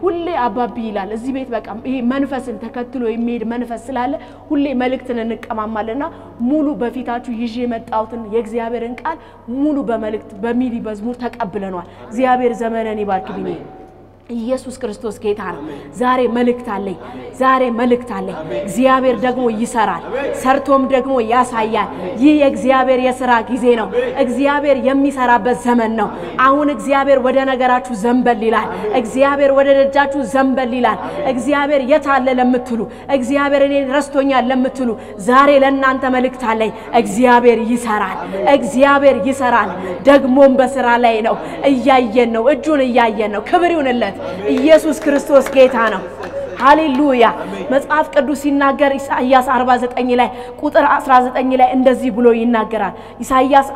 አባቢ ይላል እዚህ ቤት በቃ ይሄ መንፈስን ተከትሎ የሚሄድ መንፈስ ስላለ ሁሌ መልእክትን እንቀማማለና ሙሉ በፊታችሁ ይዤ የመጣሁትን የእግዚአብሔርን ቃል ሙሉ በመልእክት በሚሊ መዝሙር ተቀብለኗል። እግዚአብሔር ዘመነን ይባርክ ቢኔ ኢየሱስ ክርስቶስ ጌታ ነው። ዛሬ መልእክት አለኝ። ዛሬ መልእክት አለኝ። እግዚአብሔር ደግሞ ይሰራል፣ ሰርቶም ደግሞ ያሳያል። ይህ የእግዚአብሔር የስራ ጊዜ ነው። እግዚአብሔር የሚሰራበት ዘመን ነው። አሁን እግዚአብሔር ወደ ነገራችሁ ዘንበል ይላል። እግዚአብሔር ወደ ደጃችሁ ዘንበል ይላል። እግዚአብሔር የት አለ ለምትሉ፣ እግዚአብሔር እኔን ረስቶኛል ለምትሉ ዛሬ ለእናንተ መልእክት አለኝ። እግዚአብሔር ይሰራል። እግዚአብሔር ይሰራል። ደግሞም በስራ ላይ ነው። እያየን ነው። እጁን እያየን ነው። ክብር ይሁንለት። ኢየሱስ ክርስቶስ ጌታ ነው። ሃሌሉያ። መጽሐፍ ቅዱስ ሲናገር ኢሳይያስ 49 ላይ ቁጥር 19 ላይ እንደዚህ ብሎ ይናገራል። ኢሳይያስ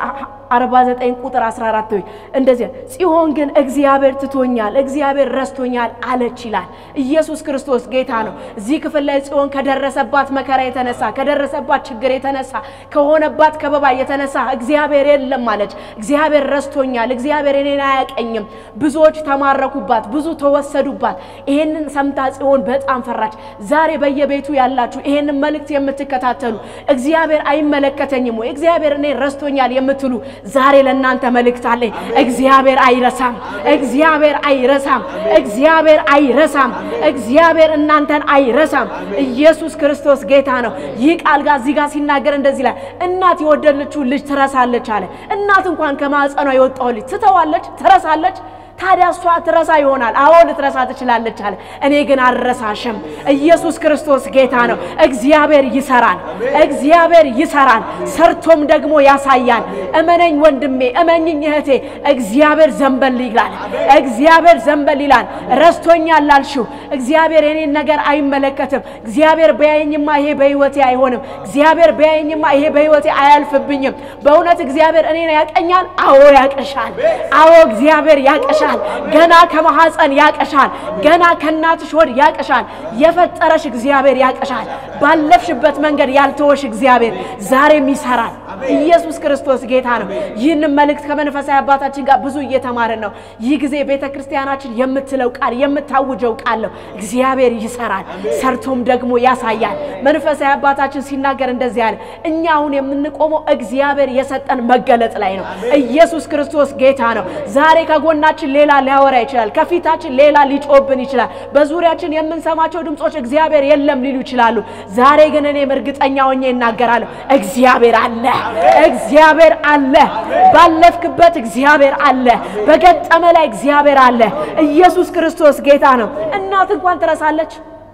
49 ቁጥር 14 ወይ እንደዚህ ጽዮን ግን እግዚአብሔር ትቶኛል፣ እግዚአብሔር ረስቶኛል አለች ይላል። ኢየሱስ ክርስቶስ ጌታ ነው። እዚህ ክፍል ላይ ጽዮን ከደረሰባት መከራ የተነሳ ከደረሰባት ችግር የተነሳ ከሆነባት ከበባ የተነሳ እግዚአብሔር የለም አለች። እግዚአብሔር ረስቶኛል፣ እግዚአብሔር እኔን አያቀኝም። ብዙዎች ተማረኩባት፣ ብዙ ተወሰዱባት። ይሄንን ሰምታ ጽዮን በጣም ፈራች። ዛሬ በየቤቱ ያላችሁ ይሄንን መልእክት የምትከታተሉ እግዚአብሔር አይመለከተኝም ወይ እግዚአብሔር እኔን ረስቶኛል የምትሉ ዛሬ ለእናንተ መልእክት አለኝ። እግዚአብሔር አይረሳም። እግዚአብሔር አይረሳም። እግዚአብሔር አይረሳም። እግዚአብሔር እናንተን አይረሳም። ኢየሱስ ክርስቶስ ጌታ ነው። ይህ ቃል ጋር እዚህ ጋር ሲናገር እንደዚህ ላይ እናት የወደደችውን ልጅ ትረሳለች አለ። እናት እንኳን ከማዕፀኗ የወጣው ልጅ ትተዋለች፣ ትረሳለች። ታዲያ እሷ ትረሳ ይሆናል። አዎ ልትረሳ ትችላለች አለ። እኔ ግን አልረሳሽም። ኢየሱስ ክርስቶስ ጌታ ነው። እግዚአብሔር ይሰራል። እግዚአብሔር ይሰራል፣ ሰርቶም ደግሞ ያሳያል። እመነኝ ወንድሜ፣ እመኝኝ እህቴ፣ እግዚአብሔር ዘንበል ይላል። እግዚአብሔር ዘንበል ይላል። ረስቶኛል ላልሽው እግዚአብሔር የኔን ነገር አይመለከትም። እግዚአብሔር ቢያየኝማ ይሄ በህይወቴ አይሆንም። እግዚአብሔር ቢያየኝማ ይሄ በህይወቴ አያልፍብኝም። በእውነት እግዚአብሔር እኔን ያቀኛል። አዎ ያቀሻል። አዎ እግዚአብሔር ያቀሻል። ገና ከማሐፀን ያቀሻል። ገና ከእናትሽ ሆድ ያቀሻል። የፈጠረሽ እግዚአብሔር ያቀሻል። ባለፍሽበት መንገድ ያልተወሽ እግዚአብሔር ዛሬም ይሰራል። ኢየሱስ ክርስቶስ ጌታ ነው። ይህንን መልእክት ከመንፈሳዊ አባታችን ጋር ብዙ እየተማርን ነው። ይህ ጊዜ ቤተ ክርስቲያናችን የምትለው ቃል የምታውጀው ቃል ነው። እግዚአብሔር ይሰራል፣ ሰርቶም ደግሞ ያሳያል። መንፈሳዊ አባታችን ሲናገር እንደዚህ ያለ እኛ አሁን የምንቆመው እግዚአብሔር የሰጠን መገለጥ ላይ ነው። ኢየሱስ ክርስቶስ ጌታ ነው። ዛሬ ከጎናችን ሌላ ሊያወራ ይችላል። ከፊታችን ሌላ ሊጮብን ይችላል። በዙሪያችን የምንሰማቸው ድምፆች እግዚአብሔር የለም ሊሉ ይችላሉ። ዛሬ ግን እኔም እርግጠኛ ሆኜ እናገራለሁ፣ እግዚአብሔር አለ። እግዚአብሔር አለ። ባለፍክበት እግዚአብሔር አለ። በገጠመ ላይ እግዚአብሔር አለ። ኢየሱስ ክርስቶስ ጌታ ነው። እናት እንኳን ትረሳለች።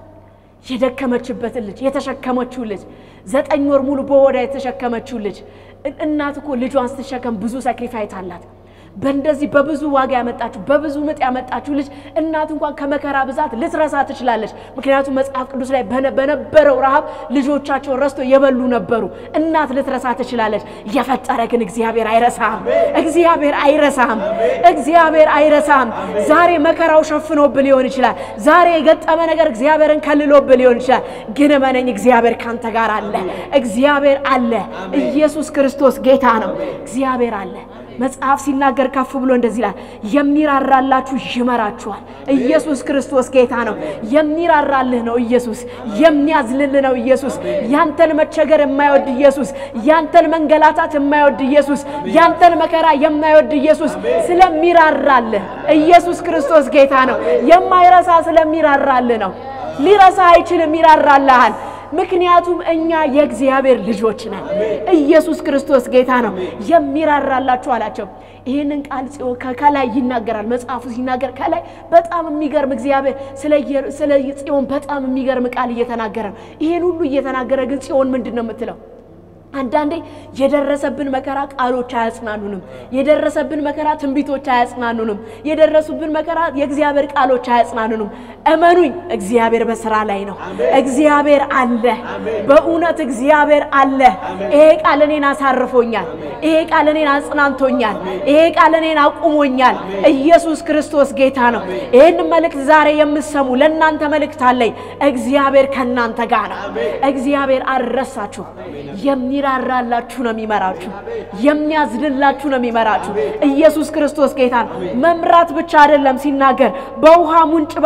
የደከመችበትን ልጅ የተሸከመችው ልጅ ዘጠኝ ወር ሙሉ በሆዷ የተሸከመችው ልጅ እናት እኮ ልጇን ስትሸከም ብዙ ሳክሪፋይት አላት። በእንደዚህ በብዙ ዋጋ ያመጣችሁ በብዙ ምጥ ያመጣችሁ ልጅ እናት እንኳን ከመከራ ብዛት ልትረሳ ትችላለች። ምክንያቱም መጽሐፍ ቅዱስ ላይ በነበረው ረሃብ ልጆቻቸውን ረስቶ የበሉ ነበሩ። እናት ልትረሳ ትችላለች። የፈጠረ ግን እግዚአብሔር አይረሳም። እግዚአብሔር አይረሳም። እግዚአብሔር አይረሳም። ዛሬ መከራው ሸፍኖብህ ሊሆን ይችላል። ዛሬ የገጠመ ነገር እግዚአብሔርን ከልሎብህ ሊሆን ይችላል። ግን እመነኝ እግዚአብሔር ካንተ ጋር አለ። እግዚአብሔር አለ። ኢየሱስ ክርስቶስ ጌታ ነው። እግዚአብሔር አለ። መጽሐፍ ሲናገር ከፍ ብሎ እንደዚህ ይላል፣ የሚራራላችሁ ይመራችኋል። ኢየሱስ ክርስቶስ ጌታ ነው። የሚራራልህ ነው ኢየሱስ። የሚያዝልልህ ነው ኢየሱስ። ያንተን መቸገር የማይወድ ኢየሱስ፣ ያንተን መንገላታት የማይወድ ኢየሱስ፣ ያንተን መከራ የማይወድ ኢየሱስ ስለሚራራልህ ኢየሱስ ክርስቶስ ጌታ ነው። የማይረሳ ስለሚራራልህ ነው። ሊረሳ አይችልም፣ ይራራልሃል። ምክንያቱም እኛ የእግዚአብሔር ልጆች ነን። ኢየሱስ ክርስቶስ ጌታ ነው። የሚራራላችሁ አላቸው። ይህንን ቃል ከላይ ይናገራል። መጽሐፉ ሲናገር ከላይ በጣም የሚገርም እግዚአብሔር ስለ ጽዮን በጣም የሚገርም ቃል እየተናገረ ነው። ይህን ሁሉ እየተናገረ ግን ጽዮን ምንድን ነው የምትለው? አንዳንዴ የደረሰብን መከራ ቃሎች አያጽናኑንም። የደረሰብን መከራ ትንቢቶች አያጽናኑንም። የደረሱብን መከራ የእግዚአብሔር ቃሎች አያጽናኑንም። እመኑኝ፣ እግዚአብሔር በስራ ላይ ነው። እግዚአብሔር አለ። በእውነት እግዚአብሔር አለ። ይሄ ቃል እኔን አሳርፎኛል። ይሄ ቃል እኔን አጽናንቶኛል። ይሄ ቃል እኔን አቁሞኛል። ኢየሱስ ክርስቶስ ጌታ ነው። ይህን መልእክት ዛሬ የምትሰሙ ለእናንተ መልእክት አለኝ። እግዚአብሔር ከእናንተ ጋር ነው። እግዚአብሔር አልረሳችሁ የሚ የሚራራላችሁ ነው የሚመራችሁ። የሚያዝንላችሁ ነው የሚመራችሁ። ኢየሱስ ክርስቶስ ጌታ ነው። መምራት ብቻ አይደለም ሲናገር በውሃ ሙንጭ በኩል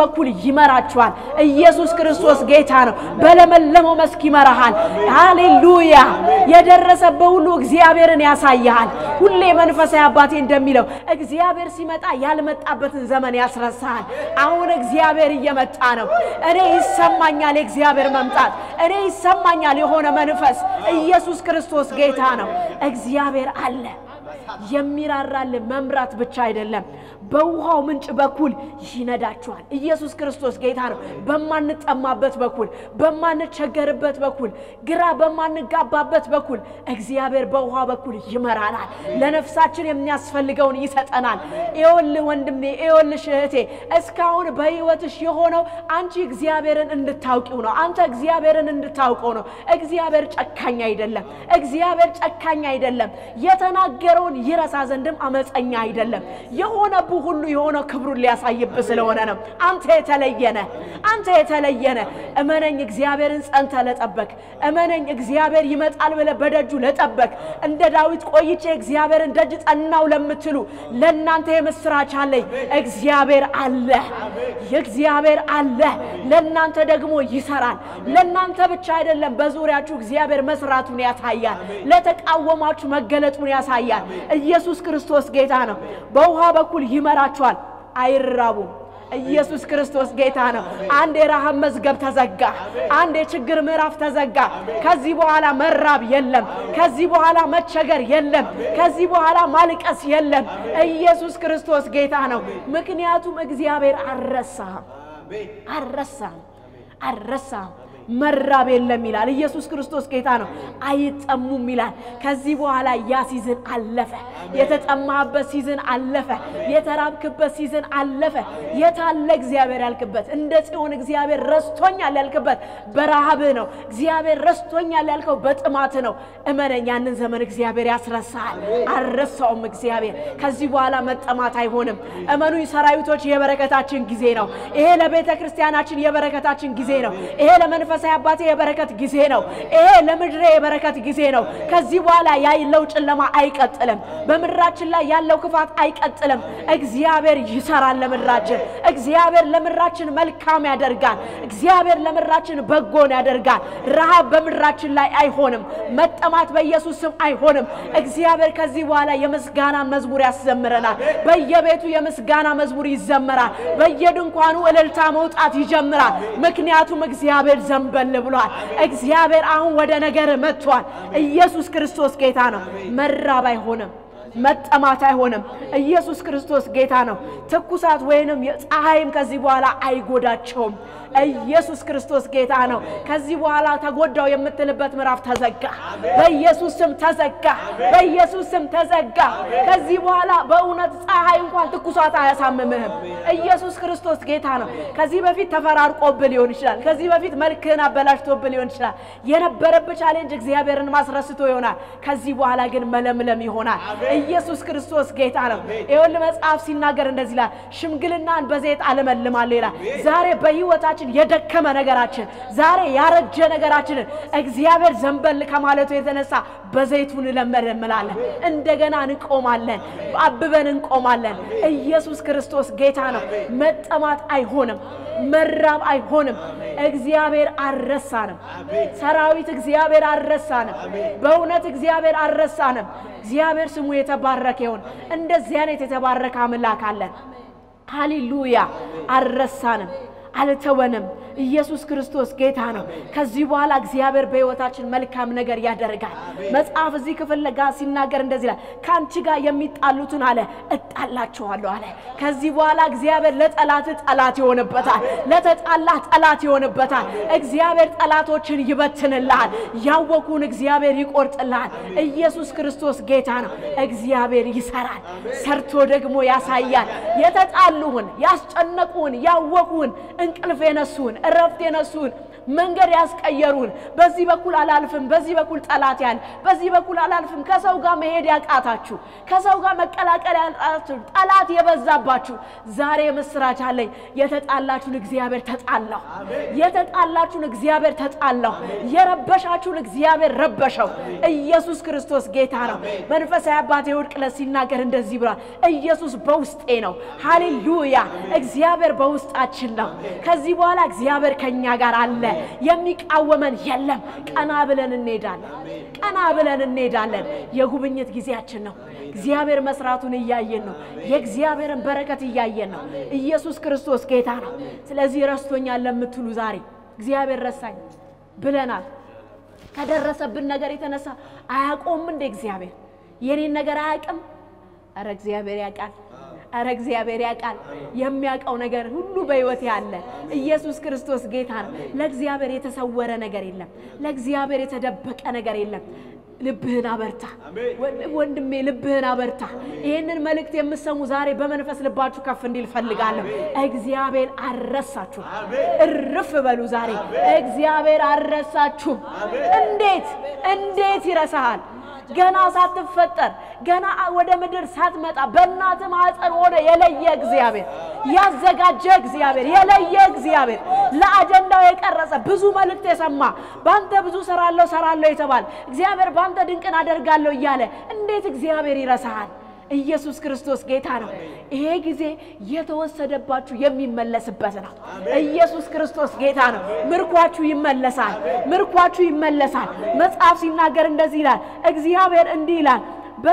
ይመራችኋል። ኢየሱስ ክርስቶስ ጌታ ነው። በለመለመው መስክ ይመራሃል። ሃሌሉያ! የደረሰበት ሁሉ እግዚአብሔርን ያሳይሃል። ሁሌ መንፈሳዊ አባቴ እንደሚለው እግዚአብሔር ሲመጣ ያልመጣበትን ዘመን ያስረሳሃል። አሁን እግዚአብሔር እየመጣ ነው። እኔ ይሰማኛል የእግዚአብሔር መምጣት። እኔ ይሰማኛል የሆነ መንፈስ። ኢየሱስ ክርስቶስ ጌታ ነው። እግዚአብሔር አለ። የሚራራል መምራት ብቻ አይደለም፣ በውሃው ምንጭ በኩል ይነዳችኋል። ኢየሱስ ክርስቶስ ጌታ ነው። በማንጠማበት በኩል፣ በማንቸገርበት በኩል፣ ግራ በማንጋባበት በኩል እግዚአብሔር በውሃ በኩል ይመራናል። ለነፍሳችን የሚያስፈልገውን ይሰጠናል። ይኸውልህ ወንድሜ፣ ይኸውልሽ እህቴ፣ እስካሁን በሕይወትሽ የሆነው አንቺ እግዚአብሔርን እንድታውቂው ነው። አንተ እግዚአብሔርን እንድታውቀው ነው። እግዚአብሔር ጨካኝ አይደለም። እግዚአብሔር ጨካኝ አይደለም። የተናገረውን ይረሳ ዘንድም አመፀኛ አይደለም። የሆነብህ ሁሉ የሆነው ክብሩን ሊያሳይብህ ስለሆነ ነው። አንተ የተለየነ አንተ የተለየነ እመነኝ፣ እግዚአብሔርን ጸንተ ለጠበቅ እመነኝ፣ እግዚአብሔር ይመጣል ብለህ በደጁ ለጠበቅ እንደ ዳዊት ቆይቼ እግዚአብሔርን ደጅ ጸናው ለምትሉ ለእናንተ የምስራች አለኝ። እግዚአብሔር አለ፣ እግዚአብሔር አለ። ለእናንተ ደግሞ ይሰራል። ለእናንተ ብቻ አይደለም፣ በዙሪያችሁ እግዚአብሔር መስራቱን ያሳያል። ለተቃወማችሁ መገለጡን ያሳያል። ኢየሱስ ክርስቶስ ጌታ ነው። በውሃ በኩል ይመራችኋል፣ አይራቡም። ኢየሱስ ክርስቶስ ጌታ ነው። አንድ የረሃብ መዝገብ ተዘጋ። አንድ የችግር ምዕራፍ ተዘጋ። ከዚህ በኋላ መራብ የለም። ከዚህ በኋላ መቸገር የለም። ከዚህ በኋላ ማልቀስ የለም። ኢየሱስ ክርስቶስ ጌታ ነው። ምክንያቱም እግዚአብሔር አልረሳህም፣ አልረሳህም፣ አልረሳህም። መራብ የለም ይላል። ኢየሱስ ክርስቶስ ጌታ ነው። አይጠሙም ይላል። ከዚህ በኋላ ያ ሲዝን አለፈ። የተጠማህበት ሲዝን አለፈ። የተራብክበት ሲዝን አለፈ። የታለ እግዚአብሔር ያልክበት እንደ ጽዮን እግዚአብሔር ረስቶኛል ያልክበት በረሃብህ ነው። እግዚአብሔር ረስቶኛል ያልከው በጥማት ነው። እመነኝ፣ ያንን ዘመን እግዚአብሔር ያስረሳሃል። አልረሳውም እግዚአብሔር። ከዚህ በኋላ መጠማት አይሆንም። እመኑኝ ሰራዊቶች፣ የበረከታችን ጊዜ ነው። ይሄ ለቤተ ክርስቲያናችን የበረከታችን ጊዜ ነው። ይሄ ለመንፈሳዊ አባቴ የበረከት ጊዜ ነው። ይሄ ለምድሬ የበረከት ጊዜ ነው። ከዚህ በኋላ ያለው ጨለማ አይቀጥልም። በምድራችን ላይ ያለው ክፋት አይቀጥልም። እግዚአብሔር ይሰራል ለምድራችን። እግዚአብሔር ለምድራችን መልካም ያደርጋል። እግዚአብሔር ለምድራችን በጎን ያደርጋል። ረሃብ በምድራችን ላይ አይሆንም። መጠማት በኢየሱስ ስም አይሆንም። እግዚአብሔር ከዚህ በኋላ የምስጋና መዝሙር ያስዘምረናል። በየቤቱ የምስጋና መዝሙር ይዘመራል። በየድንኳኑ እልልታ መውጣት ይጀምራል። ምክንያቱም እግዚአብሔር ዘንበል ብሏል። እግዚአብሔር አሁን ወደ ነገር መጥቷል። ኢየሱስ ክርስቶስ ጌታ ነው። መራብ አይሆንም። መጠማት አይሆንም። ኢየሱስ ክርስቶስ ጌታ ነው። ትኩሳት ወይንም ፀሐይም ከዚህ በኋላ አይጎዳቸውም። ኢየሱስ ክርስቶስ ጌታ ነው። ከዚህ በኋላ ተጎዳው የምትልበት ምዕራፍ ተዘጋ። በኢየሱስ ስም ተዘጋ። በኢየሱስ ስም ተዘጋ። ከዚህ በኋላ በእውነት ፀሐይ እንኳን ትኩሳት አያሳምምህም። ኢየሱስ ክርስቶስ ጌታ ነው። ከዚህ በፊት ተፈራርቆብህ ሊሆን ይችላል። ከዚህ በፊት መልክህን አበላሽቶብህ ሊሆን ይችላል። የነበረብህ ቻሌንጅ እግዚአብሔርን ማስረስቶ ይሆናል። ከዚህ በኋላ ግን መለምለም ይሆናል። ኢየሱስ ክርስቶስ ጌታ ነው። ይኸውልህ መጽሐፍ ሲናገር እንደዚህ ይላል፣ ሽምግልናን በዘይት አለመልማለሁ ይላል። ዛሬ በህይወታችን የደከመ ነገራችን፣ ዛሬ ያረጀ ነገራችንን እግዚአብሔር ዘንበል ከማለቱ የተነሳ በዘይቱ እንለመልምላለን። እንደገና እንቆማለን፣ አብበን እንቆማለን። ኢየሱስ ክርስቶስ ጌታ ነው። መጠማት አይሆንም፣ መራብ አይሆንም። እግዚአብሔር አልረሳንም። ሰራዊት እግዚአብሔር አልረሳንም። በእውነት እግዚአብሔር አልረሳንም። እግዚአብሔር ስሙ የተባረከ ይሁን። እንደዚህ አይነት የተባረከ አምላክ አለን። ሃሌሉያ! አልረሳንም፣ አልተወንም። ኢየሱስ ክርስቶስ ጌታ ነው። ከዚህ በኋላ እግዚአብሔር በህይወታችን መልካም ነገር ያደርጋል። መጽሐፍ እዚህ ክፍል ጋር ሲናገር እንደዚህ ይላል፣ ከአንቺ ጋር የሚጣሉትን አለ እጣላቸዋለሁ አለ። ከዚህ በኋላ እግዚአብሔር ለጠላት ጠላት ይሆንበታል፣ ለተጣላህ ጠላት ይሆንበታል። እግዚአብሔር ጠላቶችን ይበትንልሃል፣ ያወኩን እግዚአብሔር ይቆርጥልሃል። ኢየሱስ ክርስቶስ ጌታ ነው። እግዚአብሔር ይሰራል፣ ሰርቶ ደግሞ ያሳያል። የተጣሉህን፣ ያስጨነቁህን፣ ያወኩህን፣ እንቅልፍ የነሱህን እረፍት የነሱን መንገድ ያስቀየሩን፣ በዚህ በኩል አላልፍም፣ በዚህ በኩል ጠላት ያለ፣ በዚህ በኩል አላልፍም፣ ከሰው ጋር መሄድ ያቃታችሁ፣ ከሰው ጋር መቀላቀል ያቃታችሁ፣ ጠላት የበዛባችሁ ዛሬ ምስራች አለኝ። የተጣላችሁን እግዚአብሔር ተጣላው። የተጣላችሁን እግዚአብሔር ተጣላው። የረበሻችሁን እግዚአብሔር ረበሸው። ኢየሱስ ክርስቶስ ጌታ ነው። መንፈሳዊ አባቴ እሑድ ዕለት ሲናገር እንደዚህ ብሏል። ኢየሱስ በውስጤ ነው። ሃሌሉያ! እግዚአብሔር በውስጣችን ነው። ከዚህ በኋላ እግዚአብሔር ከኛ ጋር አለ። የሚቃወመን የለም። ቀና ብለን እንሄዳለን። ቀና ብለን እንሄዳለን። የጉብኝት ጊዜያችን ነው። እግዚአብሔር መስራቱን እያየን ነው። የእግዚአብሔርን በረከት እያየን ነው። ኢየሱስ ክርስቶስ ጌታ ነው። ስለዚህ ረስቶኛል ለምትሉ ዛሬ እግዚአብሔር ረሳኝ ብለናል። ከደረሰብን ነገር የተነሳ አያቆም እንደ እግዚአብሔር የኔን ነገር አያውቅም። አረ እግዚአብሔር ያውቃል። አረ እግዚአብሔር ያውቃል። የሚያውቀው ነገር ሁሉ በሕይወት ያለ ኢየሱስ ክርስቶስ ጌታ ነው። ለእግዚአብሔር የተሰወረ ነገር የለም። ለእግዚአብሔር የተደበቀ ነገር የለም። ልብህን አበርታ ወንድሜ፣ ልብህን አበርታ። ይህንን መልእክት የምሰሙ ዛሬ በመንፈስ ልባችሁ ከፍ እንዲል ፈልጋለሁ። እግዚአብሔር አልረሳችሁም። እርፍ በሉ ዛሬ እግዚአብሔር አልረሳችሁም። እንዴት እንዴት ይረሳሃል? ገና ሳትፈጠር ገና ወደ ምድር ሳትመጣ በእናት ማኅፀን ሆነ የለየ እግዚአብሔር ያዘጋጀ እግዚአብሔር የለየ እግዚአብሔር ለአጀንዳው የቀረጸ ብዙ መልእክት የሰማ በአንተ ብዙ ሰራለሁ ሰራለሁ የተባለ እግዚአብሔር በአንተ ድንቅን አደርጋለሁ እያለ እንዴት እግዚአብሔር ይረሳሃል? ኢየሱስ ክርስቶስ ጌታ ነው። ይሄ ጊዜ የተወሰደባችሁ የሚመለስበት ነው። ኢየሱስ ክርስቶስ ጌታ ነው። ምርኳችሁ ይመለሳል። ምርኳችሁ ይመለሳል። መጽሐፍ ሲናገር እንደዚህ ይላል። እግዚአብሔር እንዲህ ይላል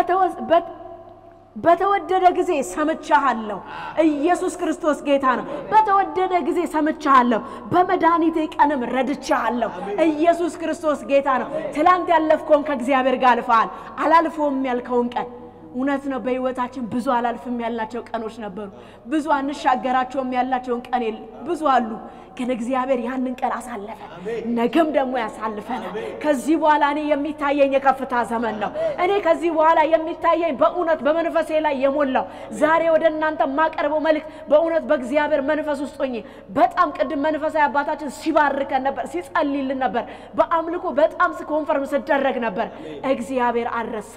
በተወደደ ጊዜ ሰምቻሃለሁ። ኢየሱስ ክርስቶስ ጌታ ነው። በተወደደ ጊዜ ሰምቻሃለሁ፣ በመድኃኒቴ ቀንም ረድቻሃለሁ። ኢየሱስ ክርስቶስ ጌታ ነው። ትላንት ያለፍከውን ከእግዚአብሔር ጋር አልፈሃል። አላልፈውም ያልከውን ቀን እውነት ነው። በህይወታችን ብዙ አላልፍም ያልናቸው ቀኖች ነበሩ። ብዙ አንሻገራቸውም ያላቸውን ቀን ብዙ አሉ። ግን እግዚአብሔር ያንን ቀን አሳለፈ። ነገም ደግሞ ያሳልፈናል። ከዚህ በኋላ እኔ የሚታየኝ የከፍታ ዘመን ነው። እኔ ከዚህ በኋላ የሚታየኝ በእውነት በመንፈሴ ላይ የሞላው ዛሬ ወደ እናንተ የማቀርበው መልእክት በእውነት በእግዚአብሔር መንፈስ ውስጥ ሆኜ በጣም ቅድም መንፈሳዊ አባታችን ሲባርከን ነበር፣ ሲጸልይልን ነበር። በአምልኮ በጣም ኮንፈርም ስደረግ ነበር። እግዚአብሔር አልረሳ።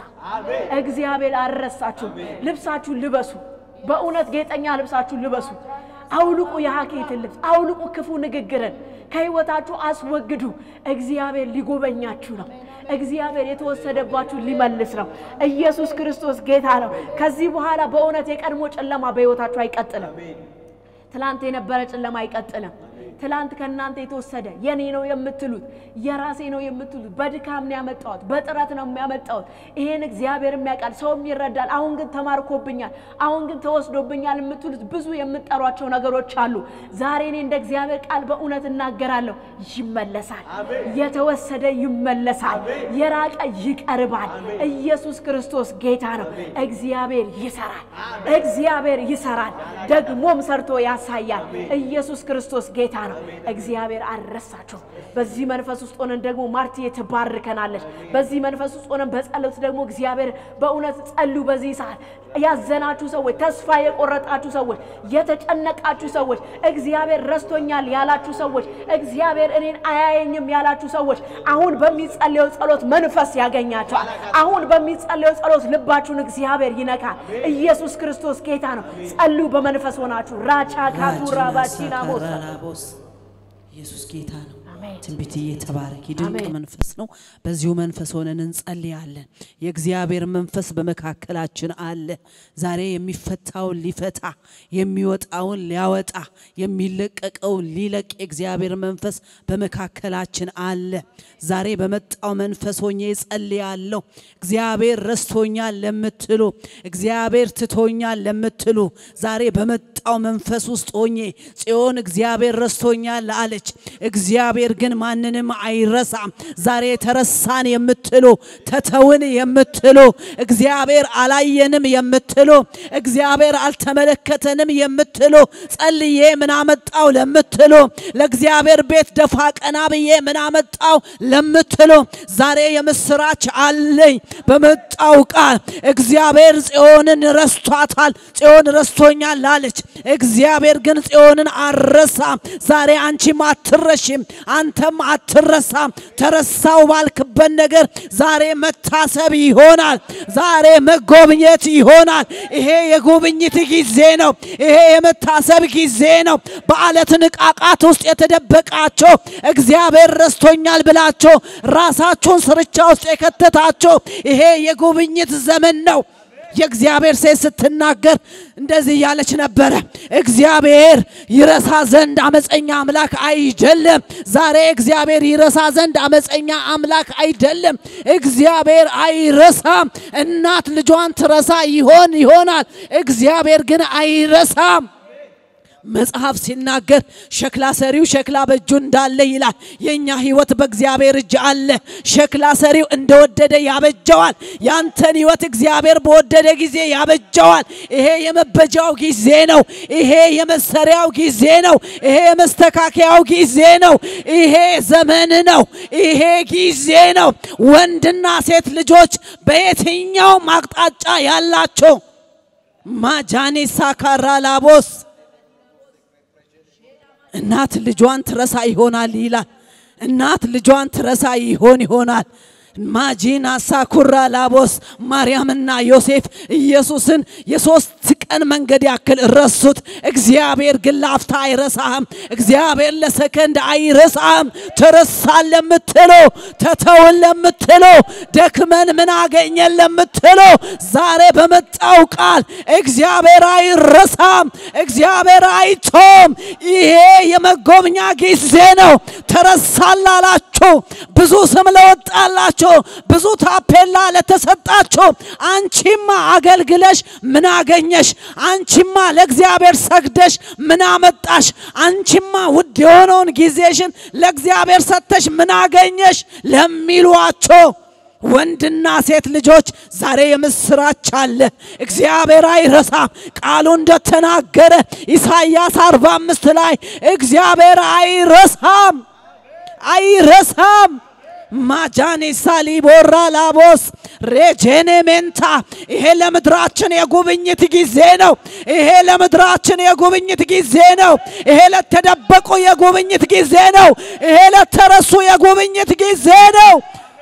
እግዚአብሔር አልረሳችሁም። ልብሳችሁን ልበሱ። በእውነት ጌጠኛ ልብሳችሁን ልበሱ። አውልቁ የሀኬትን ልብስ፣ አውልቁ ክፉ ንግግርን ከህይወታችሁ አስወግዱ። እግዚአብሔር ሊጎበኛችሁ ነው። እግዚአብሔር የተወሰደባችሁ ሊመልስ ነው። ኢየሱስ ክርስቶስ ጌታ ነው። ከዚህ በኋላ በእውነት የቀድሞ ጨለማ በህይወታችሁ አይቀጥልም። ትላንት የነበረ ጨለማ አይቀጥልም። ትላንት ከእናንተ የተወሰደ የኔ ነው የምትሉት የራሴ ነው የምትሉት በድካም ነው ያመጣሁት፣ በጥረት ነው የሚያመጣሁት። ይሄን እግዚአብሔር የሚያውቃል፣ ሰውም ይረዳል። አሁን ግን ተማርኮብኛል፣ አሁን ግን ተወስዶብኛል የምትሉት ብዙ የምጠሯቸው ነገሮች አሉ። ዛሬ እኔ እንደ እግዚአብሔር ቃል በእውነት እናገራለሁ፣ ይመለሳል። የተወሰደ ይመለሳል፣ የራቀ ይቀርባል። ኢየሱስ ክርስቶስ ጌታ ነው። እግዚአብሔር ይሰራል፣ እግዚአብሔር ይሰራል፣ ደግሞም ሰርቶ ያሳያል። ኢየሱስ ክርስቶስ ጌታ ነው። እግዚአብሔር አልረሳችሁም። በዚህ መንፈስ ውስጥ ሆነን ደግሞ ማርትዬ ትባርከናለች። በዚህ መንፈስ ውስጥ ሆነን በጸሎት ደግሞ እግዚአብሔር በእውነት ጸልዩ። በዚህ ሰዓት ያዘናችሁ ሰዎች፣ ተስፋ የቆረጣችሁ ሰዎች፣ የተጨነቃችሁ ሰዎች፣ እግዚአብሔር ረስቶኛል ያላችሁ ሰዎች፣ እግዚአብሔር እኔን አያየኝም ያላችሁ ሰዎች አሁን በሚጸለየው ጸሎት መንፈስ ያገኛቸዋል። አሁን በሚጸለየው ጸሎት ልባችሁን እግዚአብሔር ይነካል። ኢየሱስ ክርስቶስ ጌታ ነው። ጸልዩ በመንፈስ ሆናችሁ ራቻ ካቱ ራባቺና ሞሳ ራቦስ ኢየሱስ ጌታ ነው። አሜን። ትንቢት እየተባረክ ድንቅ አሜን። መንፈስ ነው። በዚሁ መንፈስ ሆነን እንጸልያለን። የእግዚአብሔር መንፈስ በመካከላችን አለ። ዛሬ የሚፈታውን ሊፈታ፣ የሚወጣውን ሊያወጣ፣ የሚለቀቀውን ሊለቅ የእግዚአብሔር መንፈስ በመካከላችን አለ። ዛሬ በመጣው መንፈስ ሆኜ እጸልያለሁ። እግዚአብሔር ረስቶኛል ለምትሉ፣ እግዚአብሔር ትቶኛል ለምትሉ ዛሬ በመጣው መንፈስ ውስጥ ሆኜ ጽዮን እግዚአብሔር ረስቶኛል አለች። እግዚአብሔር ግን ማንንም አይረሳም። ዛሬ ተረሳን የምትሉ ተተውን የምትሉ እግዚአብሔር አላየንም የምትሉ እግዚአብሔር አልተመለከተንም የምትሉ ጸልዬ ምን አመጣው ለምትሉ ለእግዚአብሔር ቤት ደፋ ቀና ብዬ ምን አመጣው ለምትሉ ዛሬ የምስራች አለኝ። በመጣው ቃል እግዚአብሔር ጽዮንን ረስቷታል። ጽዮን ረስቶኛል አለች። እግዚአብሔር ግን ጽዮንን አልረሳም። ዛሬ አንቺም አትረሽም፣ አንተም አትረሳም። ተረሳው ባልክበት ነገር ዛሬ መታሰብ ይሆናል። ዛሬ መጎብኘት ይሆናል። ይሄ የጉብኝት ጊዜ ነው። ይሄ የመታሰብ ጊዜ ነው። በአለት ንቃቃት ውስጥ የተደበቃቸው እግዚአብሔር ረስቶኛል ብላቸው ራሳችሁን ስርቻ ውስጥ የከተታቸው ይሄ የጉብኝት ዘመን ነው። የእግዚአብሔር ሴት ስትናገር እንደዚህ እያለች ነበረ። እግዚአብሔር ይረሳ ዘንድ አመፀኛ አምላክ አይደለም። ዛሬ እግዚአብሔር ይረሳ ዘንድ አመፀኛ አምላክ አይደለም። እግዚአብሔር አይረሳም። እናት ልጇን ትረሳ ይሆን ይሆናል። እግዚአብሔር ግን አይረሳም። መጽሐፍ ሲናገር ሸክላ ሰሪው ሸክላ በእጁ እንዳለ ይላል። የእኛ ህይወት በእግዚአብሔር እጅ አለ። ሸክላ ሰሪው እንደወደደ ያበጀዋል። ያንተን ህይወት እግዚአብሔር በወደደ ጊዜ ያበጀዋል። ይሄ የመበጃው ጊዜ ነው። ይሄ የመሰሪያው ጊዜ ነው። ይሄ የመስተካከያው ጊዜ ነው። ይሄ ዘመን ነው። ይሄ ጊዜ ነው። ወንድና ሴት ልጆች በየትኛውም አቅጣጫ ያላቸው ማጃኔ ሳካራ ላቦስ እናት ልጇን ትረሳ ይሆናል ይላል። እናት ልጇን ትረሳ ይሆን ይሆናል። ማጂና ሳኩራ ላቦስ ማርያምና ዮሴፍ ኢየሱስን የሶስት ቀን መንገድ ያክል ረሱት። እግዚአብሔር ግን ላፍታ አይረሳህም። እግዚአብሔር ለሰከንድ አይረሳህም። ተረሳን ለምትሎ ተተውን ለምትሎ ደክመን ምን አገኘን ለምትሎ ዛሬ በመጣው ቃል እግዚአብሔር አይረሳም። እግዚአብሔር አይቶም። ይሄ የመጎብኛ ጊዜ ነው። ተረሳን ላላችሁ ብዙ ስም ለወጣላችሁ ብዙ ታፔላ ለተሰጣችሁ አንቺማ አገልግለሽ ምን አገኘሽ? አንቺማ ለእግዚአብሔር ሰግደሽ ምን አመጣሽ? አንቺማ ውድ የሆነውን ጊዜሽን ለእግዚአብሔር ሰጥተሽ ምን አገኘሽ? ለሚሏቸው ወንድና ሴት ልጆች ዛሬ የምስራች አለ። እግዚአብሔር አይረሳም። ቃሉ እንደተናገረ ኢሳይያስ 45 ላይ እግዚአብሔር አይረሳም አይረሳም። ማጃኒ ሳሊቦራ ላቦስ ሬጄኔ ሜንታ ይሄ ለምድራችን የጉብኝት ጊዜ ነው። ይሄ ለምድራችን የጉብኝት ጊዜ ነው። ይሄ ለተደበቁ የጉብኝት ጊዜ ነው። ይሄ ለተረሱ የጉብኝት ጊዜ ነው።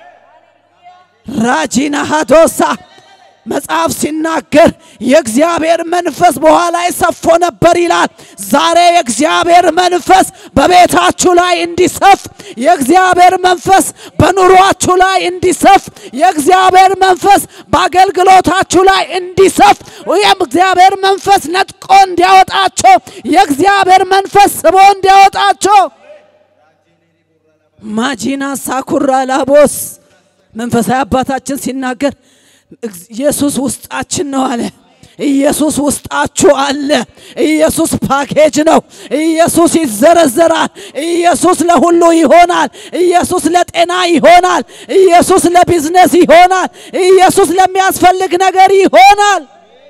ራጂና ሃዶሳ መጽሐፍ ሲናገር የእግዚአብሔር መንፈስ በኋላ ሰፎ ነበር ይላል። ዛሬ የእግዚአብሔር መንፈስ በቤታችሁ ላይ እንዲሰፍ፣ የእግዚአብሔር መንፈስ በኑሯችሁ ላይ እንዲሰፍ፣ የእግዚአብሔር መንፈስ በአገልግሎታችሁ ላይ እንዲሰፍ፣ ወይም እግዚአብሔር መንፈስ ነጥቆ እንዲያወጣቸው፣ የእግዚአብሔር መንፈስ ስቦ እንዲያወጣቸው ማጂና ሳኩራ ላቦስ መንፈሳዊ አባታችን ሲናገር ኢየሱስ ውስጣችን ነው አለ። ኢየሱስ ውስጣችሁ አለ። ኢየሱስ ፓኬጅ ነው። ኢየሱስ ይዘረዘራል። ኢየሱስ ለሁሉ ይሆናል። ኢየሱስ ለጤና ይሆናል። ኢየሱስ ለቢዝነስ ይሆናል። ኢየሱስ ለሚያስፈልግ ነገር ይሆናል።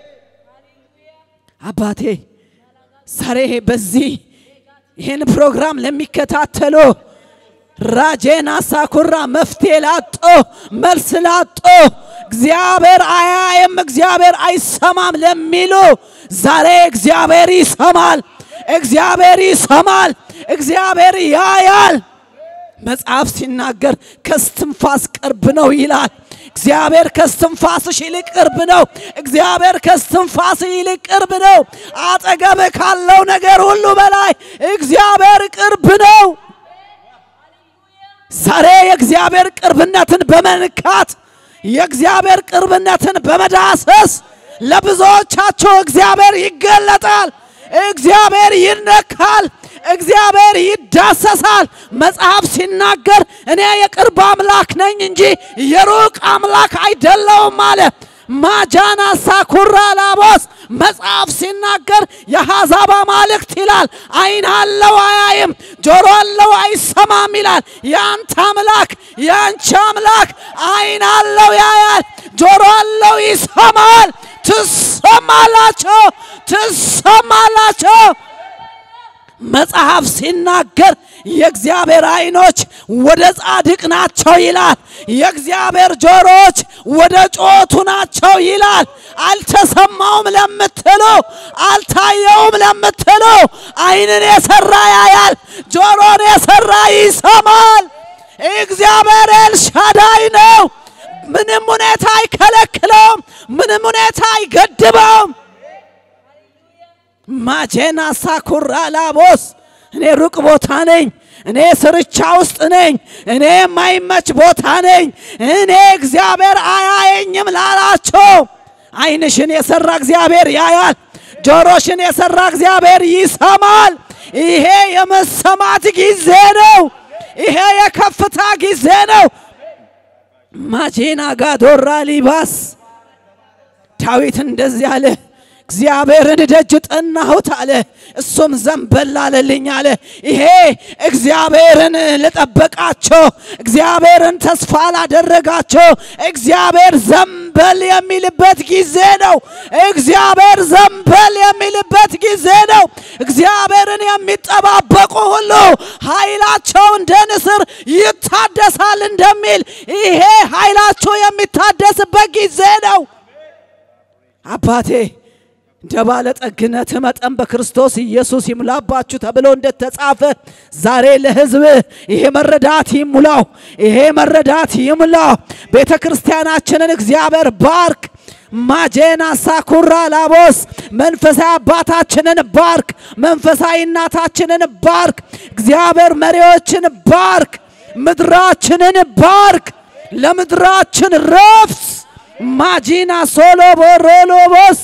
አባቴ ዛሬ በዚህ ይህን ፕሮግራም ለሚከታተሉ ራጄና ሳኩራ መፍትሄ ላጦ መልስ ላጦ እግዚአብሔር አያየም እግዚአብሔር አይሰማም ለሚሉ ዛሬ እግዚአብሔር ይሰማል። እግዚአብሔር ይሰማል። እግዚአብሔር ያያል። መጽሐፍ ሲናገር ከስትንፋስ ቅርብ ነው ይላል። እግዚአብሔር ከስትንፋስሽ ይልቅ ቅርብ ነው። እግዚአብሔር ከስትንፋስ ይልቅ ቅርብ ነው። አጠገብ ካለው ነገር ሁሉ በላይ እግዚአብሔር ቅርብ ነው። ዛሬ የእግዚአብሔር ቅርብነትን በመንካት የእግዚአብሔር ቅርብነትን በመዳሰስ ለብዙዎቻቸው እግዚአብሔር ይገለጣል። እግዚአብሔር ይነካል። እግዚአብሔር ይዳሰሳል። መጽሐፍ ሲናገር እኔ የቅርብ አምላክ ነኝ እንጂ የሩቅ አምላክ አይደለውም አለ። ማጃና ሳኩራ ላቦስ መጽሐፍ ሲናገር የአሕዛብ አማልክት ይላል። ዓይን አለው አያይም፣ ጆሮ አለው አይሰማም ይላል። የአንተ አምላክ የአንቺ አምላክ ዓይን አለው ያያል፣ ጆሮ አለው ይሰማል። ትሰማላቸው፣ ትሰማላቸው። መጽሐፍ ሲናገር የእግዚአብሔር ዓይኖች ወደ ጻድቅ ናቸው ይላል። የእግዚአብሔር ጆሮዎች ወደ ጮቱ ናቸው ይላል። አልተሰማውም ለምትሉ አልታየውም ለምትሉ ዓይንን የሰራ ያያል፣ ጆሮን የሰራ ይሰማል። እግዚአብሔር ኤልሻዳይ ነው። ምንም ሁኔታ አይከለክለውም። ምንም ሁኔታ አይገድበውም። ማጄና ሳኩራ ላቦስ እኔ ሩቅ ቦታ ነኝ። እኔ ስርቻ ውስጥ ነኝ። እኔ የማይመች ቦታ ነኝ። እኔ እግዚአብሔር አያየኝም ላላቸው ዓይንሽን የሰራ እግዚአብሔር ያያል። ጆሮሽን የሰራ እግዚአብሔር ይሰማል። ይሄ የመሰማት ጊዜ ነው። ይሄ የከፍታ ጊዜ ነው። ማጄና ጋዶራ ሊባስ ዳዊት እንደዚህ አለ። እግዚአብሔርን ደጅ ጠናሁት አለ፣ እሱም ዘንበል አለልኝ አለ። ይሄ እግዚአብሔርን ለጠበቃቸው፣ እግዚአብሔርን ተስፋ ላደረጋቸው እግዚአብሔር ዘንበል የሚልበት ጊዜ ነው። እግዚአብሔር ዘንበል የሚልበት ጊዜ ነው። እግዚአብሔርን የሚጠባበቁ ሁሉ ኃይላቸው እንደ ንስር ይታደሳል እንደሚል ይሄ ኃይላቸው የሚታደስበት ጊዜ ነው። አባቴ እንደ ባለጠግነት መጠን በክርስቶስ ኢየሱስ ይሙላባችሁ ተብሎ እንደተጻፈ ዛሬ ለሕዝብ ይሄ መረዳት ይሙላው፣ ይሄ መረዳት ይሙላው። ቤተ ክርስቲያናችንን እግዚአብሔር ባርክ። ማጄና ሳኩራ ላቦስ መንፈሳዊ አባታችንን ባርክ፣ መንፈሳዊ እናታችንን ባርክ። እግዚአብሔር መሪዎችን ባርክ፣ ምድራችንን ባርክ። ለምድራችን ረፍት ማጂና ሶሎ ቦሮሎቦስ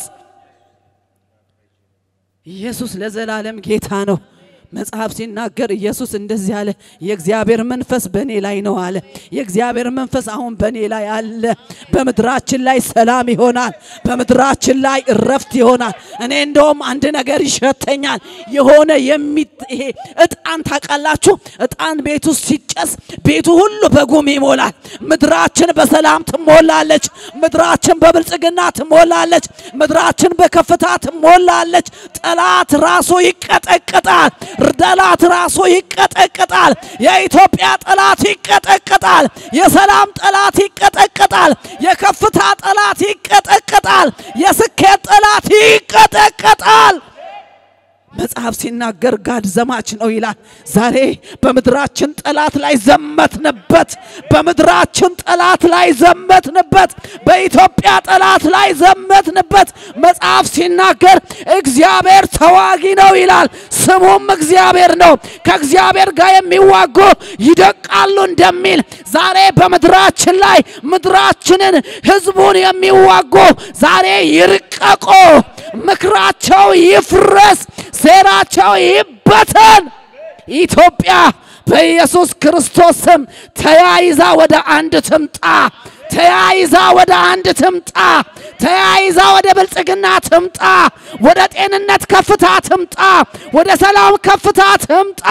ኢየሱስ ለዘላለም ጌታ ነው። መጽሐፍ ሲናገር ኢየሱስ እንደዚህ አለ፣ የእግዚአብሔር መንፈስ በእኔ ላይ ነው አለ። የእግዚአብሔር መንፈስ አሁን በእኔ ላይ አለ። በምድራችን ላይ ሰላም ይሆናል። በምድራችን ላይ እረፍት ይሆናል። እኔ እንደውም አንድ ነገር ይሸተኛል። የሆነ የሚ ይሄ እጣን ታውቃላችሁ? እጣን ቤት ውስጥ ሲጨስ ቤቱ ሁሉ በጉም ይሞላል። ምድራችን በሰላም ትሞላለች። ምድራችን በብልጽግና ትሞላለች። ምድራችን በከፍታ ትሞላለች። ጠላት ራሱ ይቀጠቅጣል። ጠላት ራሱ ይቀጠቅጣል። የኢትዮጵያ ጠላት ይቀጠቅጣል። የሰላም ጠላት ይቀጠቅጣል። የከፍታ ጠላት ይቀጠቅጣል። የስኬት ጠላት ይቀጠቅጣል። መጽሐፍ ሲናገር ጋድ ዘማች ነው ይላል። ዛሬ በምድራችን ጠላት ላይ ዘመትንበት። በምድራችን ጠላት ላይ ዘመትንበት። በኢትዮጵያ ጠላት ላይ ዘመትንበት። መጽሐፍ ሲናገር እግዚአብሔር ተዋጊ ነው ይላል። ስሙም እግዚአብሔር ነው። ከእግዚአብሔር ጋር የሚዋጉ ይደቃሉ እንደሚል ዛሬ በምድራችን ላይ ምድራችንን ሕዝቡን የሚዋጉ ዛሬ ይርቀቁ፣ ምክራቸው ይፍረስ፣ ሴራቸው ይበተን። ኢትዮጵያ በኢየሱስ ክርስቶስ ስም ተያይዛ ወደ አንድ ትምጣ። ተያይዛ ወደ አንድ ትምጣ። ተያይዛ ወደ ብልጽግና ትምጣ። ወደ ጤንነት ከፍታ ትምጣ። ወደ ሰላም ከፍታ ትምጣ።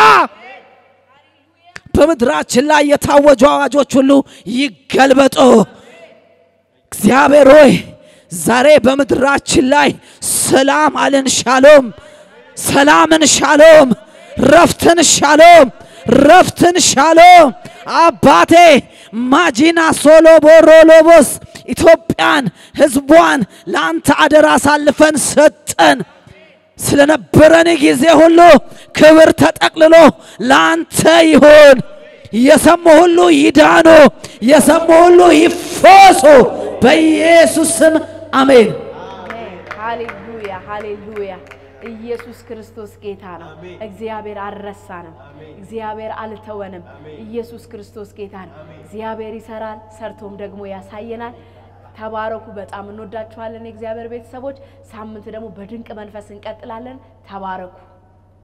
በምድራችን ላይ የታወጁ አዋጆች ሁሉ ይገልበጡ። እግዚአብሔር ሆይ ዛሬ በምድራችን ላይ ሰላም አልን፣ ሻሎም፣ ሰላምን ሻሎም፣ ረፍትን ሻሎም፣ ረፍትን ሻሎም። አባቴ ማጂና ሶሎ ቦሮሎቦስ ኢትዮጵያን ሕዝቧን ለአንተ አደራ አሳልፈን ሰጠን። ስለነበረን ጊዜ ሁሉ ክብር ተጠቅልሎ ለአንተ ይሁን። የሰሙ ሁሉ ይዳኑ፣ የሰሙ ሁሉ ይፈሱ። በኢየሱስ ስም አሜን። አሜን። ሃሌሉያ ሃሌሉያ። ኢየሱስ ክርስቶስ ጌታ ነው። እግዚአብሔር አልረሳንም። እግዚአብሔር አልተወንም። ኢየሱስ ክርስቶስ ጌታ ነው። እግዚአብሔር ይሰራል፣ ሰርቶም ደግሞ ያሳየናል። ተባረኩ። በጣም እንወዳችኋለን የእግዚአብሔር ቤተሰቦች። ሳምንት ደግሞ በድንቅ መንፈስ እንቀጥላለን። ተባረኩ።